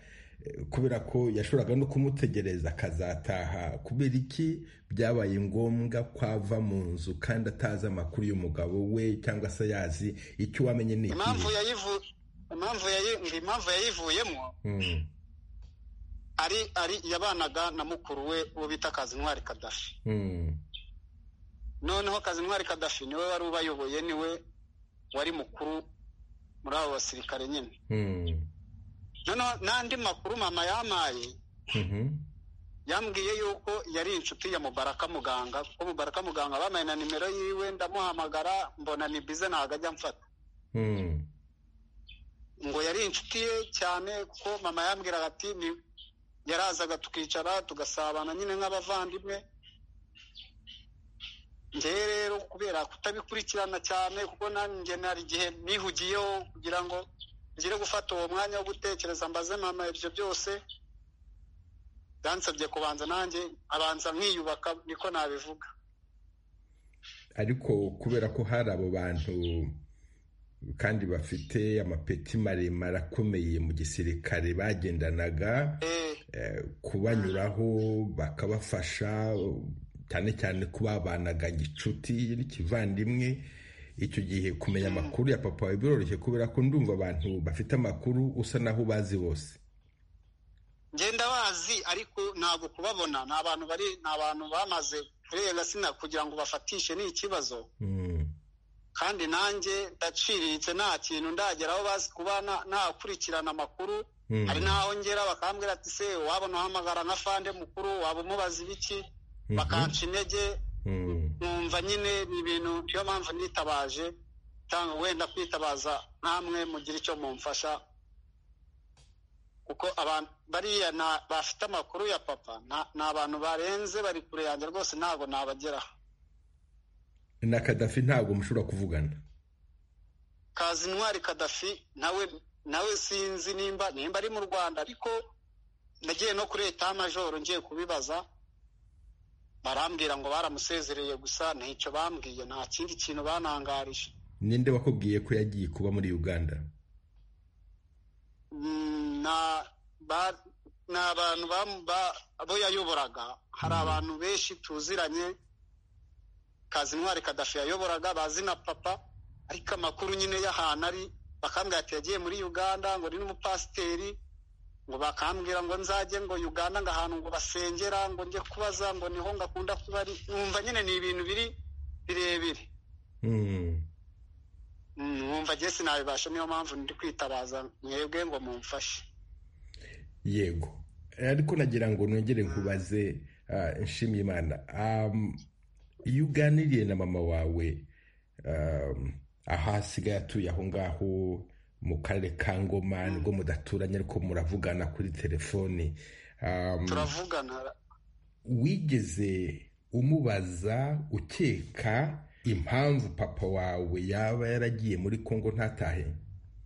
S1: kubera ko yashoboraga no kumutegereza akazataha kubera iki byabaye ngombwa ko ava mu nzu kandi atazi amakuru y'umugabo we cyangwa se yazi icyo wamenye ni
S7: impamvu yayivuyemo ari ari yabanaga na mukuru we uwo bita kazintwari kadafi noneho kazintwari kadafi niwe wari ubayoboye niwe wari mukuru muri abo basirikare nyine noneho n'andi makuru mama yamaye yambwiye yuko yari inshuti ya mubaraka muganga kuko mubaraka muganga bampaye na nimero yiwe ndamuhamagara mbona ni bize ntabwo ajya amfata ngo yari inshuti ye cyane kuko mama yambwiraga ati ni yarazaga tukicara tugasabana nyine nk'abavandimwe njyewe rero kubera kutabikurikirana cyane kuko nanjye nari igihe nihugiyeho kugira ngo ngire gufata uwo mwanya wo gutekereza mbaze mama ibyo byose byansabye kubanza nanjye abanza nkiyubaka niko nabivuga
S1: ariko kubera ko hari abo bantu kandi bafite amapeti maremare akomeye mu gisirikare bagendanaga kubanyuraho bakabafasha cyane cyane kubabanaga gicuti n'ikivandimwe icyo gihe kumenya amakuru ya papa wawe biroroshye kubera ko ndumva abantu bafite amakuru usa naho ubazi bose
S7: ngenda bazi ariko ntabwo kubabona ni abantu bari ni abantu bamaze kurenga sina kugira ngo bafatishe ni ikibazo kandi nanjye ndaciriritse nta kintu ndageraho bazi kuba nakurikirana amakuru hari n'aho ngera bakambwira ati se waba unahamagara nka fande mukuru waba umubaza ibiki bakanca intege nkumva nyine ni ibintu niyo mpamvu nitabaje cyangwa wenda kwitabaza nkamwe mugire icyo mumfasha kuko abantu bariya bafite amakuru ya papa ni abantu barenze bari kure yanjye rwose ntabwo nabageraho
S1: na kadafi ntabwo mushobora kuvugana
S7: kazi intwari kadafi nawe nawe sinzi nimba nimba ari mu rwanda ariko nagiye no kuri etaje majoro ngiye kubibaza barambwira ngo baramusezereye gusa ntacyo bambwiye nta kindi kintu banangarije
S1: ninde wakubwiye ko yagiye kuba muri uganda
S7: ni abantu abo yayoboraga hari abantu benshi tuziranye kazi intwari kadafi yayoboraga bazi na papa ariko amakuru nyine y'ahantu ari bakambwira ati yagiye muri uganda ngo ni n'umupasiteri ngo bakambwira ngo nzajye ngo uganda ngo ahantu ngo basengera ngo njye kubaza ngo niho ngakunda kuba ari numva nyine ni ibintu biri birebire numva gesi sinabibasha niyo mpamvu ndi kwitabaza mwebwe ngo mumfashe
S1: yego ariko nagira ngo nongere nkubaze nshimiyimana iyo uganiriye na mama wawe aho asigaye atuye aho ngaho mu karere ka ngoma nibwo mudaturanye ariko muravugana kuri telefoni
S7: turavugana
S1: wigeze umubaza ukeka impamvu papa wawe yaba yaragiye muri congo ntatahe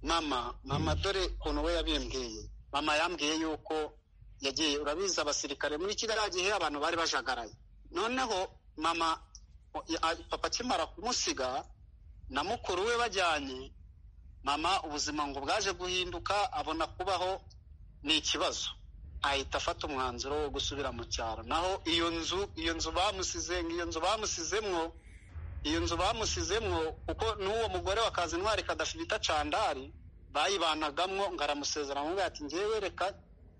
S7: mama mama dore ukuntu we yabimbwiye mama yambwiye yuko yagiye urabizi abasirikare muri kiriya gihe abantu bari bajagaraye noneho mama papa akimara kumusiga na mukuru we bajyanye mama ubuzima ngo bwaje guhinduka abona kubaho ni ikibazo ahita afata umwanzuro wo gusubira mu cyaro naho iyo nzu iyo nzu bamusize iyo nzu bamusizemwo iyo nzu bamusizemwo kuko n'uwo mugore wa kazi intwari kadafite candari bayibanagamo ngo aramusezera ngo ati ngewe reka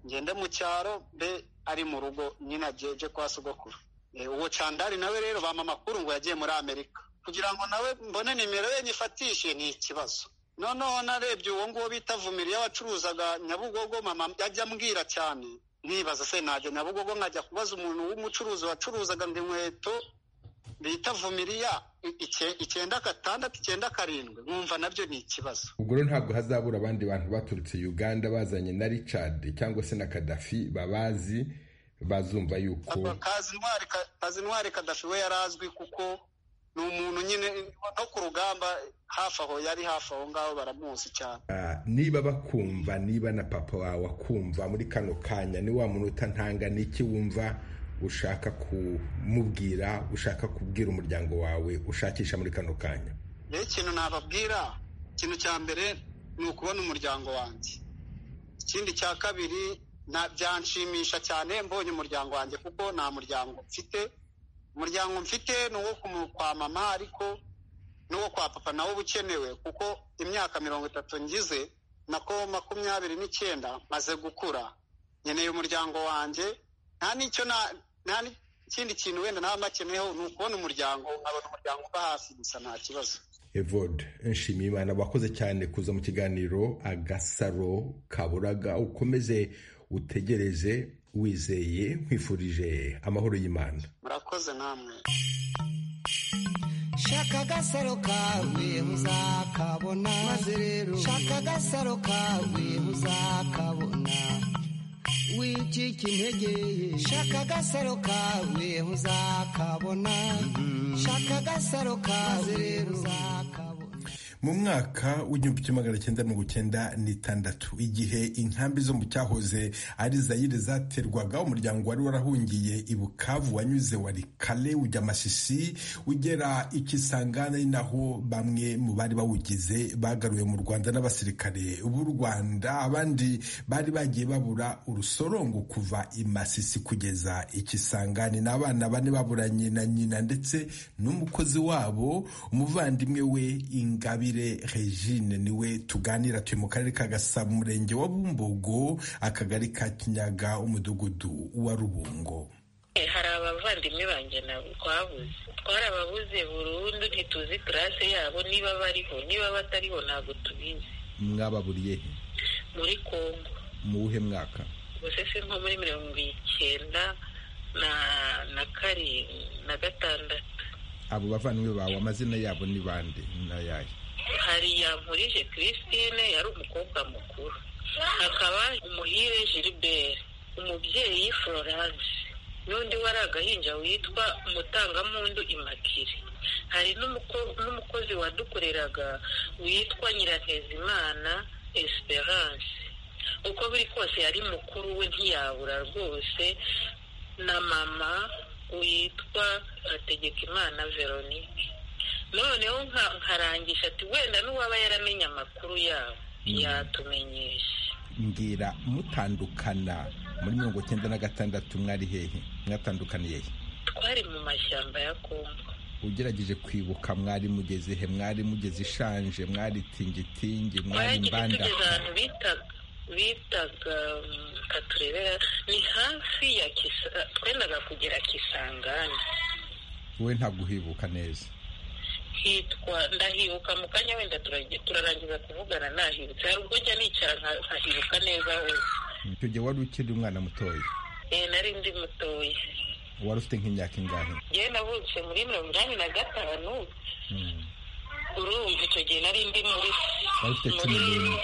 S7: ngende mu cyaro mbe ari mu rugo nyine ageje kwa sogokuru uwo candari nawe rero bampa amakuru ngo yagiye muri amerika kugira ngo nawe mbone nimero ye nyifatishe ni ikibazo noneho narebye uwo nguwo bita vumiriya wacuruzaga nyabugogo mama ajya ambwira cyane nkibaza se najya nyabugogo nkajya kubaza umuntu w'umucuruzi wacuruzaga ngo inkweto bita vumiriya icyenda gatandatu icyenda karindwi nkumva nabyo ni ikibazo
S1: ubwo rero ntabwo hazabura abandi bantu baturutse uganda bazanye na richard cyangwa se na kadafi babazi bazumva yuko
S7: kazi intwari kadafi we yarazwi kuko ni umuntu nyine no ku rugamba hafi aho yari hafi aho ngaho baramuzi cyane
S1: niba bakumva niba na papa wawe akumva muri kano kanya ni wa muntu utantanga n'iki wumva ushaka kumubwira ushaka kubwira umuryango wawe ushakisha muri kano kanya
S7: rero ikintu nababwira ikintu cya mbere ni ukubona umuryango wanjye ikindi cya kabiri byanshimisha cyane mbonye umuryango wanjye kuko nta muryango mfite umuryango mfite ni uwo kwa mama ariko n'uwo kwa papa nawo uba ukenewe kuko imyaka mirongo itatu ngize nako makumyabiri n'icyenda maze gukura nkeneye umuryango wanjye nta n'icyo nta n'ikindi kintu wenda naba mbakeneyeho ni ukubona umuryango nkabona umuryango uba hafi gusa nta kibazo
S1: evode nshimiyimana wakoze cyane kuza mu kiganiro agasaro kaburaga ukomeze utegereze wizeye nkwifurije amahoro y'imana
S7: murakoze namwe
S8: shaka agasaro kawe uzakabona maze rero shaka agasaro kawe uzakabona wicika intege shaka agasaro kawe uzakabona shaka agasaro kawe rero uzakabona
S9: mu mwaka w'igihumbi kimwe magana cyenda mirongo cyenda n'itandatu igihe inkambi zo mu cyahoze ari zayire zaterwaga umuryango wari warahungiye i bukavu wanyuze wari kale ujya masisi ugera ikisangana ari naho bamwe mu bari bawugize bagaruwe mu rwanda n'abasirikare b'u rwanda abandi bari bagiye babura urusorongo kuva i masisi kugeza ikisangani ni abana bane baburanye na nyina ndetse n'umukozi wabo umuvandimwe we ingabi ingabire regine niwe tuganira turi mu karere ka gasabo umurenge wa bumbogo akagari ka kinyaga umudugudu wa rubungo
S5: hari abavandimwe banjye nabo twabuze twarababuze burundu ntituzi purase yabo niba bariho niba batariho ntabwo tubizi
S1: mwababuriye he
S5: muri kongo
S1: mu wuhe mwaka
S5: gusa se nko muri mirongo icyenda na na karindwi na gatandatu
S1: abo bavandimwe bawe amazina yabo ni bande n'ayahe
S5: hari yavurije christine yari umukobwa mukuru hakaba umuhire gilbert umubyeyi florence n'undi wari agahinja witwa umutangamundu imakire hari n'umukozi wadukoreraga witwa nyirantezimana esperance uko biri kose yari mukuru we ntiyabura rwose na mama witwa hategekimana veronike noneho nkarangisha ati wenda n'uwaba yaramenye amakuru yabo yatumenyesha
S1: mbwira mutandukana muri mirongo icyenda na gatandatu mwari hehe mwatandukaniye he
S5: twari mu mashyamba ya kongo
S1: ugerageje kwibuka mwari mugeze he mwari mugeze ishanje mwari tingitingi mwari mbanda
S5: tugeze ahantu bitaga bitaga katurebera ni hafi ya kisa twendaga kugera kisangani
S1: wowe ntabwo uhibuka neza
S5: hitwa ndahibuka mu kanya wenda turarangiza kuvugana nahibutse hari ubwo njya nicara nkahibuka neza hose
S1: icyo gihe wari ukiri umwana mutoya
S5: eee nari ndi mutoya
S1: wari ufite nk'imyaka ingahe
S5: yewe navutse muri mirongo inani na gatanu urumva icyo gihe nari ndi muri
S1: wari ufite cumi n'imwe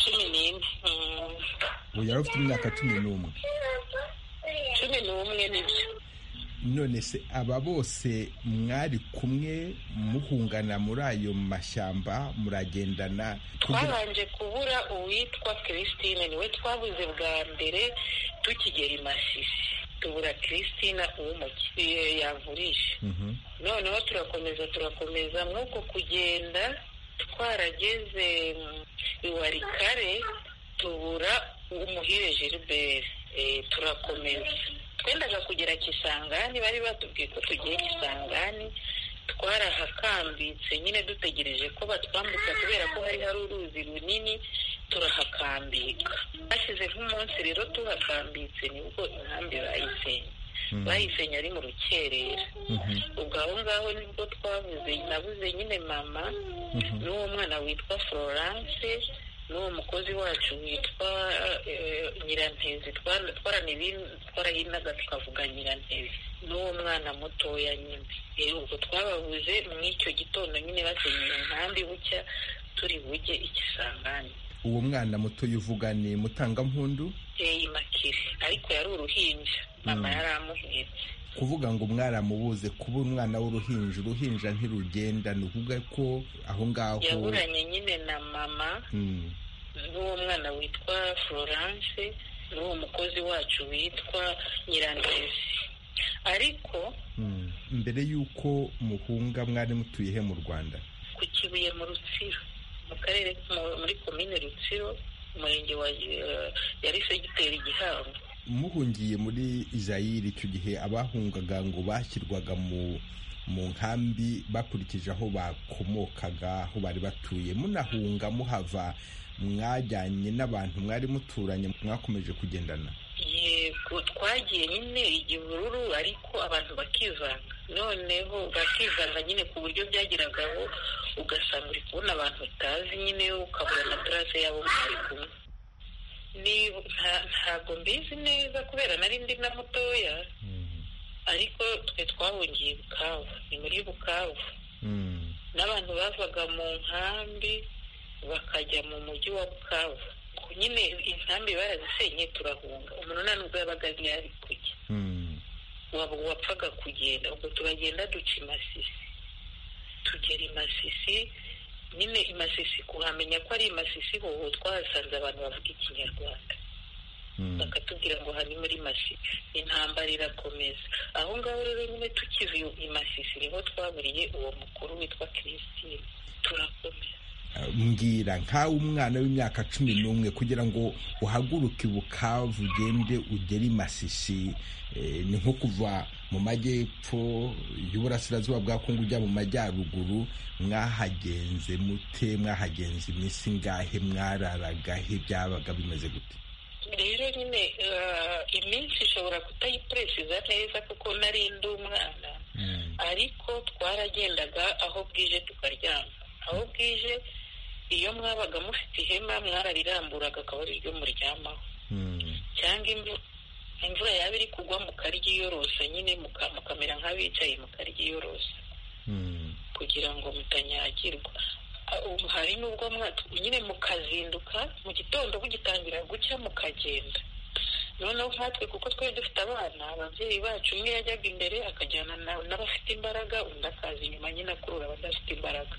S5: cumi n'imwe
S1: ubu yari ufite imyaka cumi n'umwe
S5: cumi n'umwe nibyo
S1: none se aba bose mwari kumwe muhungana muri ayo mashyamba muragendana
S5: twabanje kubura uwitwa christine niwe twabuze bwa mbere tukigera i masisi tubura christine uw'umukiriya yavurisha noneho turakomeza turakomeza nk'uko kugenda twarageze iwarikare tubura umuhire gilbert turakomeza twendaga kugera kisangani bari batubwiye ko tugiye kisangani twarahakambitse nyine dutegereje ko batwambutsa kubera ko hari hari uruzi runini turahakambika hashyize nk'umunsi rero tuhakambitse nibwo inkambi bayisenye bayisenye ari mu rukerera ubwo aho ngaho nibwo twabuze nabuze nyine mama n'uwo mwana witwa florence n'uwo mukozi wacu witwa nyirantezi twarahinaga tukavuga nyirantezi n'uwo mwana mutoya nyine ubwo twababuze muri icyo gitondo nyine basenyeye inkambi bucya turi bujye ikisangani
S1: uwo mwana mutoya uvuga ni mutangampundu
S5: yeyi makire ariko yari uruhinja mama yari amuhetse
S1: kuvuga ngo mwaramubuze kuba umwana w'uruhinja uruhinja ntirugenda ni ukuvuga ko aho ngaho
S5: yaburanye nyine na mama n'uwo mwana witwa florence n'uwo mukozi wacu witwa nyirandezi ariko
S1: mbere y'uko muhunga mwari mutuye he mu rwanda
S5: ku kibuye mu rutsiro mu karere muri komine rutsiro umurenge wa yari segiteri gihango
S1: muhungiye muri Izayiri icyo gihe abahungaga ngo bashyirwaga mu mu nkambi bakurikije aho bakomokaga aho bari batuye munahunga muhava mwajyanye n'abantu mwari muturanye mwakomeje kugendana
S5: yego twagiye nyine igihururu ariko abantu bakivanga noneho bakivanga nyine ku buryo byageragaho ugasanga uri kubona abantu utazi nyine ukabona na purase yabo mwari kumwe ntabwo mbizi neza kubera nari ndi na mutoya ariko twe twahungiye bukavu ni muri bukavu n'abantu bavaga mu nkambi bakajya mu mujyi wa bukavu nyine inkambi barazisenye turahunga umuntu nta nubwo yabaga ari kujya wapfaga kugenda ubwo turagenda duca imasisi tugera imasisi nyine imasisi kuhamenya ko ari imasisi hoho twahasanze abantu bavuga ikinyarwanda bakatubwira ngo hari muri masisi intambara irakomeza aho ngaho rero nyine tukive imasisi niho twaburiye uwo mukuru witwa kirisitine turakomeza
S1: mbwira nkawe umwana w'imyaka cumi n'umwe kugira ngo uhaguruke bukavu ugende ugere i masisi ni nko kuva mu majyepfo y'uburasirazuba bwa kongo ujya mu majyaruguru mwahagenze mute mwahagenze iminsi ngahe mwararagahe byabaga bimeze gute
S5: rero nyine iminsi ishobora kutayipuresiza neza kuko nari ndi umwana ariko twaragendaga aho bwije tukaryama aho bwije iyo mwabaga mufite ihema mwarariramburaga akaba ari ryo muryamaho cyangwa imvura yaba iri kugwa mukaryiyorosa nyine mukamera nk'abicaye mukaryiyorosa kugira ngo mutanyagirwa hari n'ubwo nyine mukazinduka mu gitondo mugitangira gucya mukagenda noneho nkatwe kuko twari dufite abana ababyeyi bacu umwe yajyaga imbere akajyana n'abafite imbaraga undi akaza inyuma nyine akurura abadafite imbaraga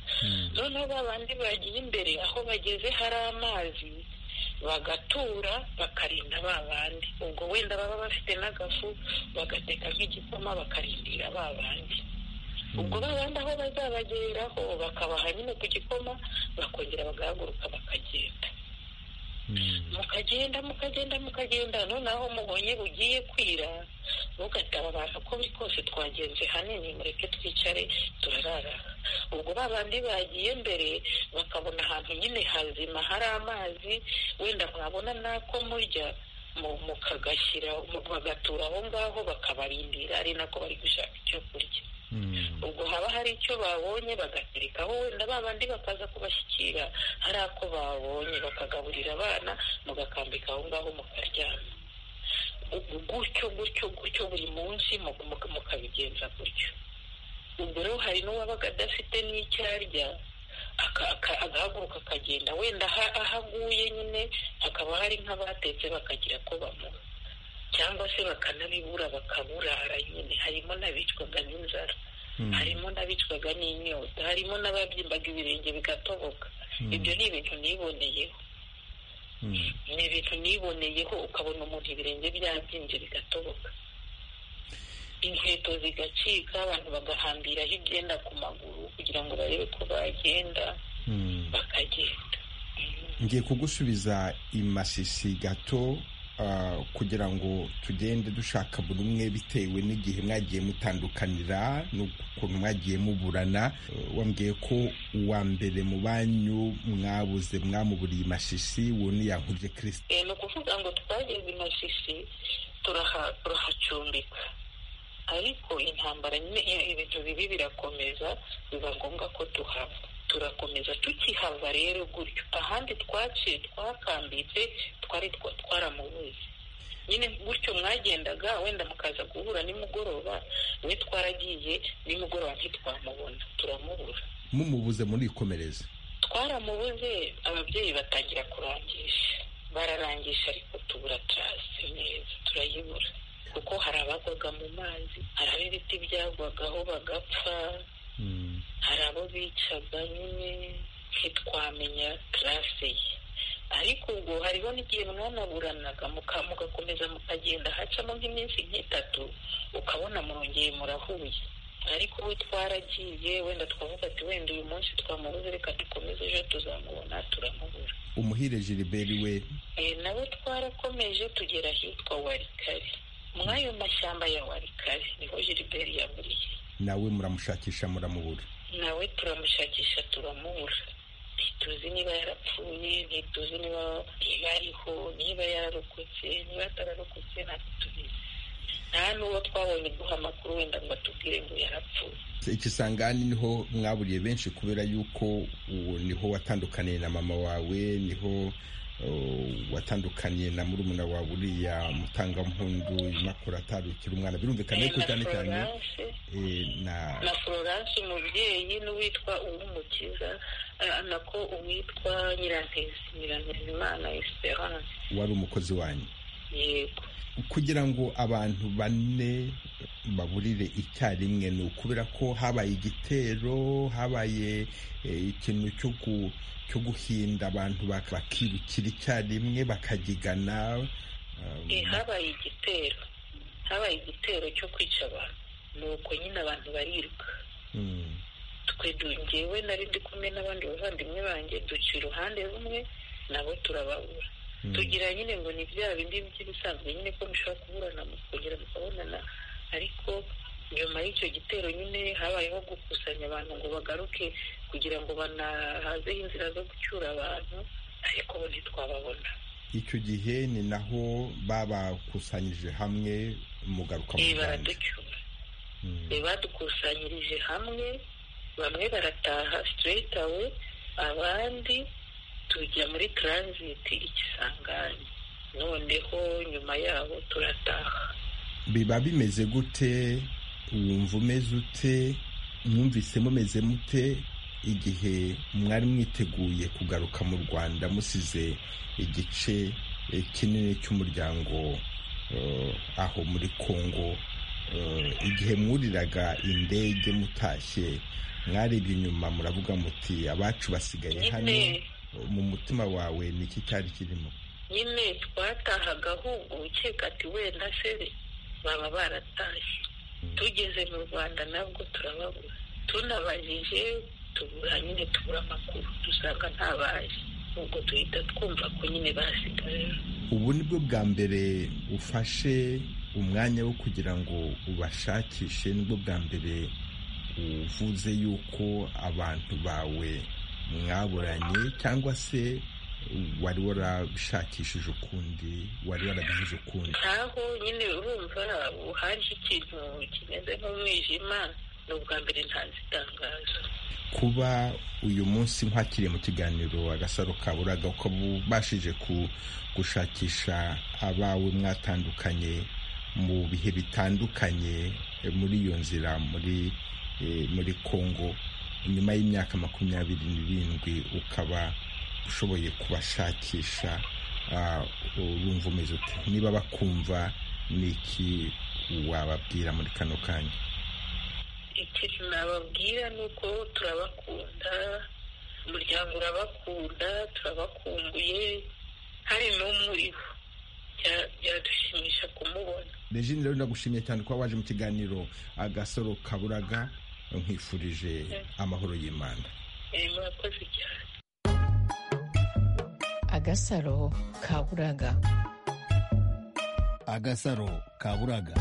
S5: noneho ba bandi bagiye imbere aho bageze hari amazi bagatura bakarinda ba bandi ubwo wenda baba bafite n'agafu bagateka nk'igikoma bakarindira ba bandi ubwo ba bandi aho bazabageraho bakabaha nyine ku gikoma bakongera bagahaguruka bakagenda mukagenda mukagenda mukagenda noneho mubonye bugiye kwira mugataba abantu uko biri kose twagenze hanini mureke twicare turarara ubwo ba bandi bagiye mbere bakabona ahantu nyine hazima hari amazi wenda mwabona n'ako murya mukagashyira bagatura aho ngaho bakabarindira ari nako bari gushaka icyo kurya ubwo haba hari icyo babonye bagaterekaho wenda bandi bakaza kubashyikira hari ako babonye bakagaburira abana mugakambika aho ngaho mukaryama gutyo gutyo gutyo buri munsi mukabigenza gutyo ubwo rero hari n'uwabaga adafite n'icyo arya agahaguruka akagenda wenda aho aguye nyine hakaba hari nk'abatetse bakagira ko bamuha cyangwa se bakanabibura bakaburara nyine harimo n'abicwaga n'inzara harimo n'abicwaga n'inyota harimo n'ababyimbaga ibirenge bigatoboka ibyo ni ibintu niboneyeho ni ibintu niboneyeho ukabona umuntu ibirenge byabyimbye bigatoboka inkweto zigacika abantu bagahambiraho ibyenda ku maguru kugira ngo barebe ko bagenda bakagenda
S1: ngiye kugusubiza imasisi gato kugira ngo tugende dushaka buri umwe bitewe n'igihe mwagiye mutandukanira n'ukuntu mwagiye muburana wambwiye ko uwa mbere mu banyu mwabuze mwamuburiye imashishi wuni yankuje kirisiti
S5: ni ukuvuga ngo twageze imashishi turahacumbika ariko intambara nyine ibintu bibi birakomeza biba ngombwa ko duhava turakomeza tukihava rero gutyo ahandi twaciye twakambitse twari twaramubuze nyine gutyo mwagendaga wenda mukaza guhura nimugoroba we twaragiye nimugoroba ntitwamubona turamubura
S1: mumubuze murikomereza
S5: twaramubuze ababyeyi batangira kurangisha bararangisha ariko tubura tarasi neza turayibura kuko hari abagwaga mu mazi hari ab'ibiti byagwagaho bagapfa hari abo bicaga nyine ntitwamenya tarase ye ariko ubwo hariho n'igihe mwanaburanaga mugakomeza mukagenda hacamo nk'iminsi nk'itatu ukabona murongeye murahuye ariko we twaragiye wenda twavuga ati wenda uyu munsi twamubuze reka dukomeze ejo tuzamubona turamubura
S1: umuhire giliberi we
S5: nawe twarakomeje tugera ahitwa warikari muri ayo mashyamba ya warikari niho giliberi yaburiye
S1: nawe muramushakisha muramubura
S5: nawe turamushakisha turamubura ntituzi niba yarapfuye ntituzi niba ariho niba yararokotse niba atararokotse ntabwo tubizi nta n'uwo twabonye duha amakuru wenda ngo atubwire ngo yarapfuye
S1: ikisangani niho mwaburiye benshi kubera yuko uwo niho watandukaniye na mama wawe niho watandukanye na murumuna wawe uriya mutangampundu impapuro atarukira umwana birumvikana yuko cyane cyane
S5: na florence umubyeyi n'uwitwa uw'umukiza nako uwitwa nyirantezi nyirantezimana esperance
S1: wari umukozi wanyu
S5: yego
S1: kugira ngo abantu bane baburire icyarimwe ni ukubera ko habaye igitero habaye ikintu cyo guhinda abantu bakirukira icyarimwe bakagigana
S5: habaye igitero habaye igitero cyo kwica abantu ni uko nyine abantu bariruka twe ngewe nari ndi kumwe n'abandi bavandimwe banjye duca iruhande rumwe nabo turababura tugira nyine ngo ni bya bindi by'ibisanzwe nyine ko mushobora kuburana mukongera mukabonana ariko nyuma y'icyo gitero nyine habayeho gukusanya abantu ngo bagaruke kugira ngo banahazeho inzira zo gucyura abantu ariko bo ntitwababona
S1: icyo gihe ni naho babakusanyije hamwe mugaruka mu
S5: rwanda baraducyura badukusanyirije hamwe bamwe barataha sitireti awe abandi tujya muri taranziti igisangani noneho nyuma yaho turataha
S1: biba bimeze gute wumva umeze ute mwumvise mumeze mute igihe mwari mwiteguye kugaruka mu rwanda musize igice kinini cy'umuryango aho muri congo igihe mwuriraga indege mutashye mwarebye inyuma muravuga muti abacu basigaye hano mu mutima wawe ni iki cyari kirimo
S5: nyine twatahaga ahubwo ukeka ati wenda seri baba baratashye tugeze mu rwanda nabwo turababura tunabajije tubura nyine tubura amakuru dusanga ntabaje ubwo duhita twumva ko nyine basigaye
S1: ubu ni bwo bwa mbere ufashe umwanya wo kugira ngo ubashakishe nibwo bwa mbere uvuze yuko abantu bawe mwaburanye cyangwa se wari warabishakishije ukundi wari warabivuze ukundi
S5: nkaho nyine urumva haje ikintu kimeze nk'umwijima ni ubwa mbere ntanze itangazo
S1: kuba uyu munsi nkwakiriye mu kiganiro agasaro kaburaga uko mubashije gushakisha abawe mwatandukanye mu bihe bitandukanye muri iyo nzira muri muri congo nyuma y'imyaka makumyabiri n'irindwi ukaba ushoboye kubashakisha urumva umeze ute niba bakumva ni iki wababwira muri kano kanya
S5: ikintu nababwira ni uko turabakunda umuryango urabakunda turabakumbuye hari n'umuriho byadushimisha kumubona
S1: regine rero ndagushimiye cyane kuba waje mu kiganiro agasoro kaburaga nkwifurije amahoro y'imana
S5: murakoze cyane
S6: agasaro kaburaga
S10: agasaro kaburaga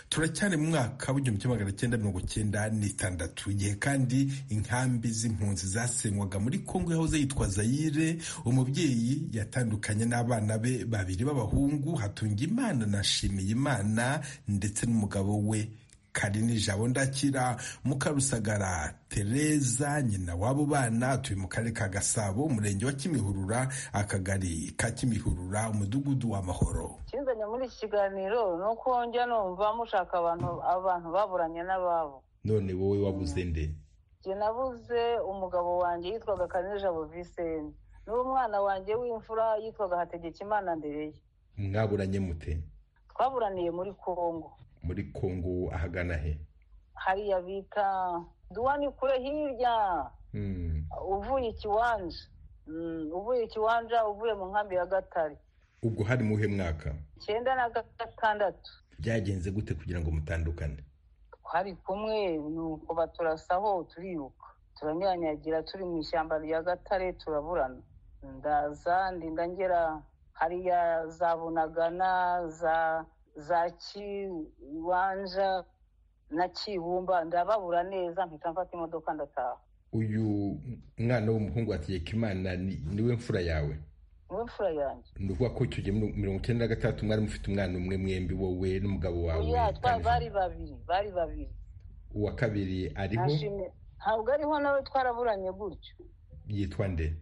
S11: turacyari mu mwaka w'igihumbi kimwe magana cyenda mirongo cyenda n'itandatu igihe kandi inkambi z'impunzi zasenywaga muri kongo yahoze yitwa zayire umubyeyi yatandukanye n'abana be babiri b'abahungu hatungimana na shimiyimana ndetse n'umugabo we karini jabo ndakira mukarusagara tereza nyina w'abo bana atuye mu karere ka gasabo umurenge wa kimihurura akagari ka kimihurura umudugudu wa mahoro
S2: kinzanye muri iki kiganiro ni uko njya numva mushaka abantu abantu baburanye n'ababo
S1: none wowe wabuze nde
S2: njye nabuze umugabo wanjye yitwaga karini jabo viseni n'uwo mwana wanjye w'imfura yitwaga hategekimana mbere ye
S1: mwaburanye mute
S2: twaburaniye muri kongo
S1: muri kongo ahagana he
S2: hariya bita duwani kure hirya uvuye ikiwanja uvuye ikiwanja uvuye mu nkambi ya gatare
S1: ubwo hari muhe mwaka
S2: icyenda na gatandatu
S1: byagenze gute kugira ngo mutandukane
S2: twari kumwe ni uko baturasaho turiruka turanyanyagira turi mu ishyamba rya gatare turaburana ndaza ndinda ngera hariya za bunagana za za kiwanja na kibumba ndababura neza mpita mfata imodoka ndataha
S1: uyu mwana w'umuhungu wategeka imana niwe mfura yawe
S2: niwe mfura yanjye
S1: ni ukuvuga ko icyo gihe mirongo icyenda na gatandatu mwari mufite umwana umwe mwembi wowe n'umugabo wawe
S2: bari babiri bari babiri
S1: uwa kabiri ariho
S2: ntabwo ariho nawe twaraburanye gutyo
S1: yitwa nde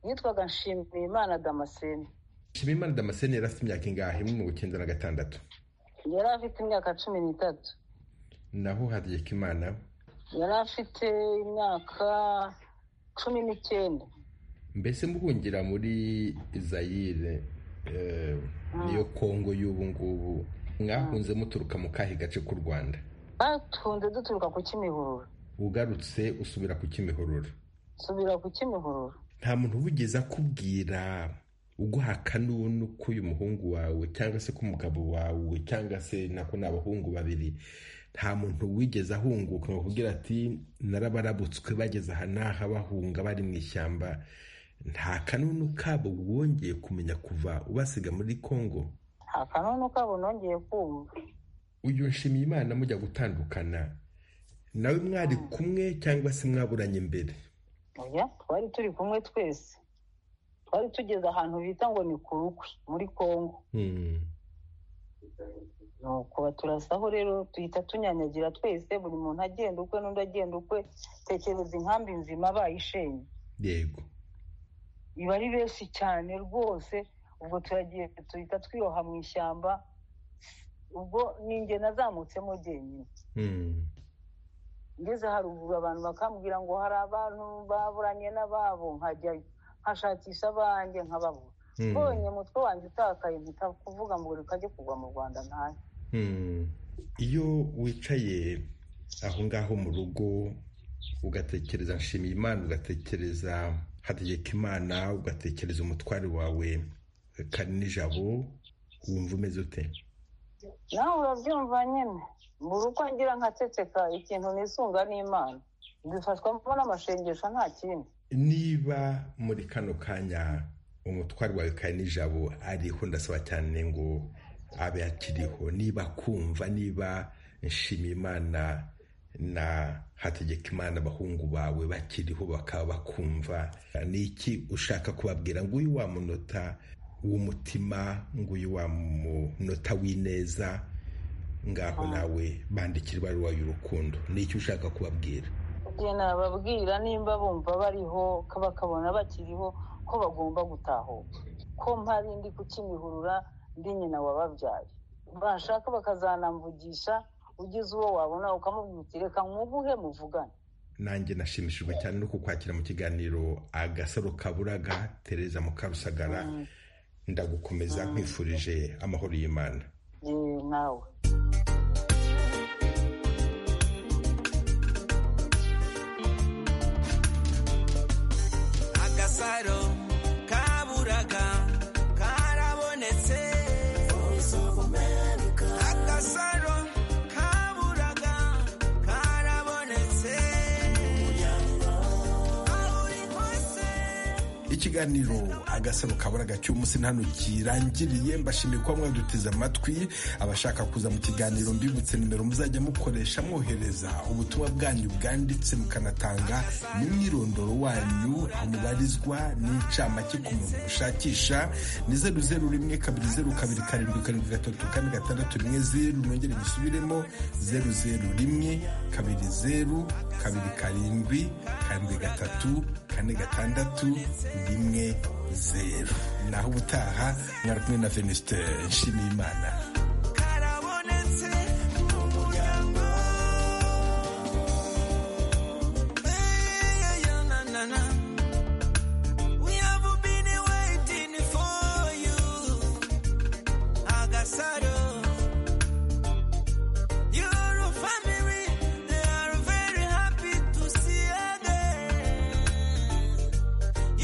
S2: yitwaga nshimiyimana damascene
S1: nshimiyimana damascene yari afite imyaka ingahe mu icyenda na gatandatu
S2: yari afite imyaka cumi n'itatu
S1: naho hategekimana
S2: yari afite imyaka cumi n'icyenda
S1: mbese mubungira muri zayire niyo kongo y'ubu ngubu mwahunze muturuka mu kahe gace k'u rwanda
S2: batunze duturuka ku kimihurura
S1: ugarutse usubira ku kimihurura
S2: subira ku kimihurura
S1: nta muntu ubigeze akubwira uguhaka n'ubunu ko uyu muhungu wawe cyangwa se ko umugabo wawe cyangwa se nako ni abahungu babiri nta muntu wigeze ahunguka ngo akubwira ati narabarabutswe bageze aha n'aha bahunga bari mu ishyamba nta kanunu kabo wongeye kumenya kuva ubasiga muri kongo
S2: nta kanunu kabo nongeye kumva
S1: uyu nshimiye imana mujya gutandukana nawe mwari kumwe cyangwa se mwaburanye imbere
S2: oya twari turi kumwe twese twari tugeze ahantu bita ngo ni ku rukwe muri kongo nuko baturasaho rero duhita tunyanyagira twese buri muntu agenda ukwe n'undi agenda ukwe tekereza inkambi nzima bayishenye
S1: yego
S2: iba ari benshi cyane rwose ubwo turagiye duhita twiroha mu ishyamba ubwo ninjye nazamutsemo jyenyine ngeze haruguru abantu bakambwira ngo hari abantu baburanye n'ababo nkajya nkashakisha abanjye nkababura mbonye umutwe wanjye utakaye mpita kuvuga ngo reka ajye kugwa mu rwanda ntayo
S1: iyo wicaye aho ngaho mu rugo ugatekereza nshimiye imana ugatekereza hategeka imana ugatekereza umutware wawe kari n'ijabo wumva umeze ute
S2: nawe urabyumva nyine buri uko ngira nkaceceka ikintu nisunga n'imana mbifashwamo n'amashengesho nta kindi
S1: niba muri kano kanya umutwaro wawe kari n'ijabo ariho ndasaba cyane ngo abe akiriho niba kumva niba imana na hategeka imana abahungu bawe bakiriho bakaba bakumva ni iki ushaka kubabwira ngo uyu wamunota w'umutima ngo uyu wamunota w'ineza ngaho nawe bandikira ibaruwa y'urukundo ni icyo ushaka kubabwira
S2: nababwira nimba bumva bariho bakabona bakiriho ko bagomba gutahuka ko mpari ndi kukimihurura ndi nyina wababyaye bashaka bakazanamvugisha ugize uwo wabona ukamubwira reka nkuguhe muvugane
S1: nanjye nashimishijwe cyane no kukwakira mu kiganiro agasaro kaburaga tereza mukarusagara ndagukomeza nkwifurije amahoro y'imana
S2: nawe
S12: agasaro kaburaga karabonetse agasaro kaburaga karabonetse aburi kose
S13: ikiganiro agasaro kabura gacyumunsi hano kirangiriye mbashimiye kuba mwaduteze amatwi abashaka kuza mu kiganiro mbibutse nimero muzajya mukoresha mwohereza ubutumwa bwanyu bwanditse mukanatanga n'umwirondoro wanyu aho mubarizwa n'incamake ku muntu mushakisha ni zeru zeru rimwe kabiri zeru kabiri karindwi karindwi gatatu kane gatandatu rimwe zeru nongere gisubiremo zeru zeru rimwe kabiri zeru kabiri karindwi karindwi gatatu kane gatandatu rimwe zeru naho ubutaha mwari kumwe na venuste nshimiyimana
S12: karabonetse mu muryango eyananana we have been waiting for you agasaro your family they are very happy to see you again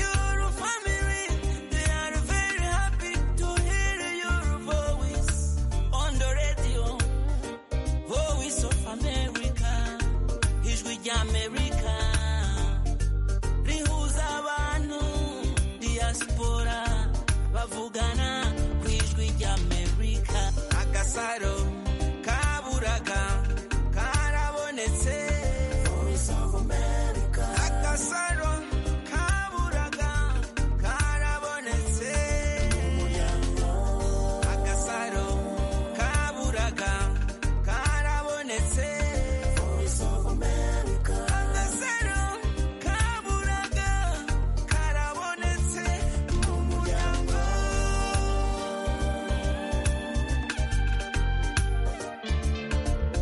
S12: your family they are very happy to hear your voice on the radio voice of america ijwi ry'amerika rihuza abantu diaspora bavugana ku ijwi ry'amerika agasaro kaburaga karabonetse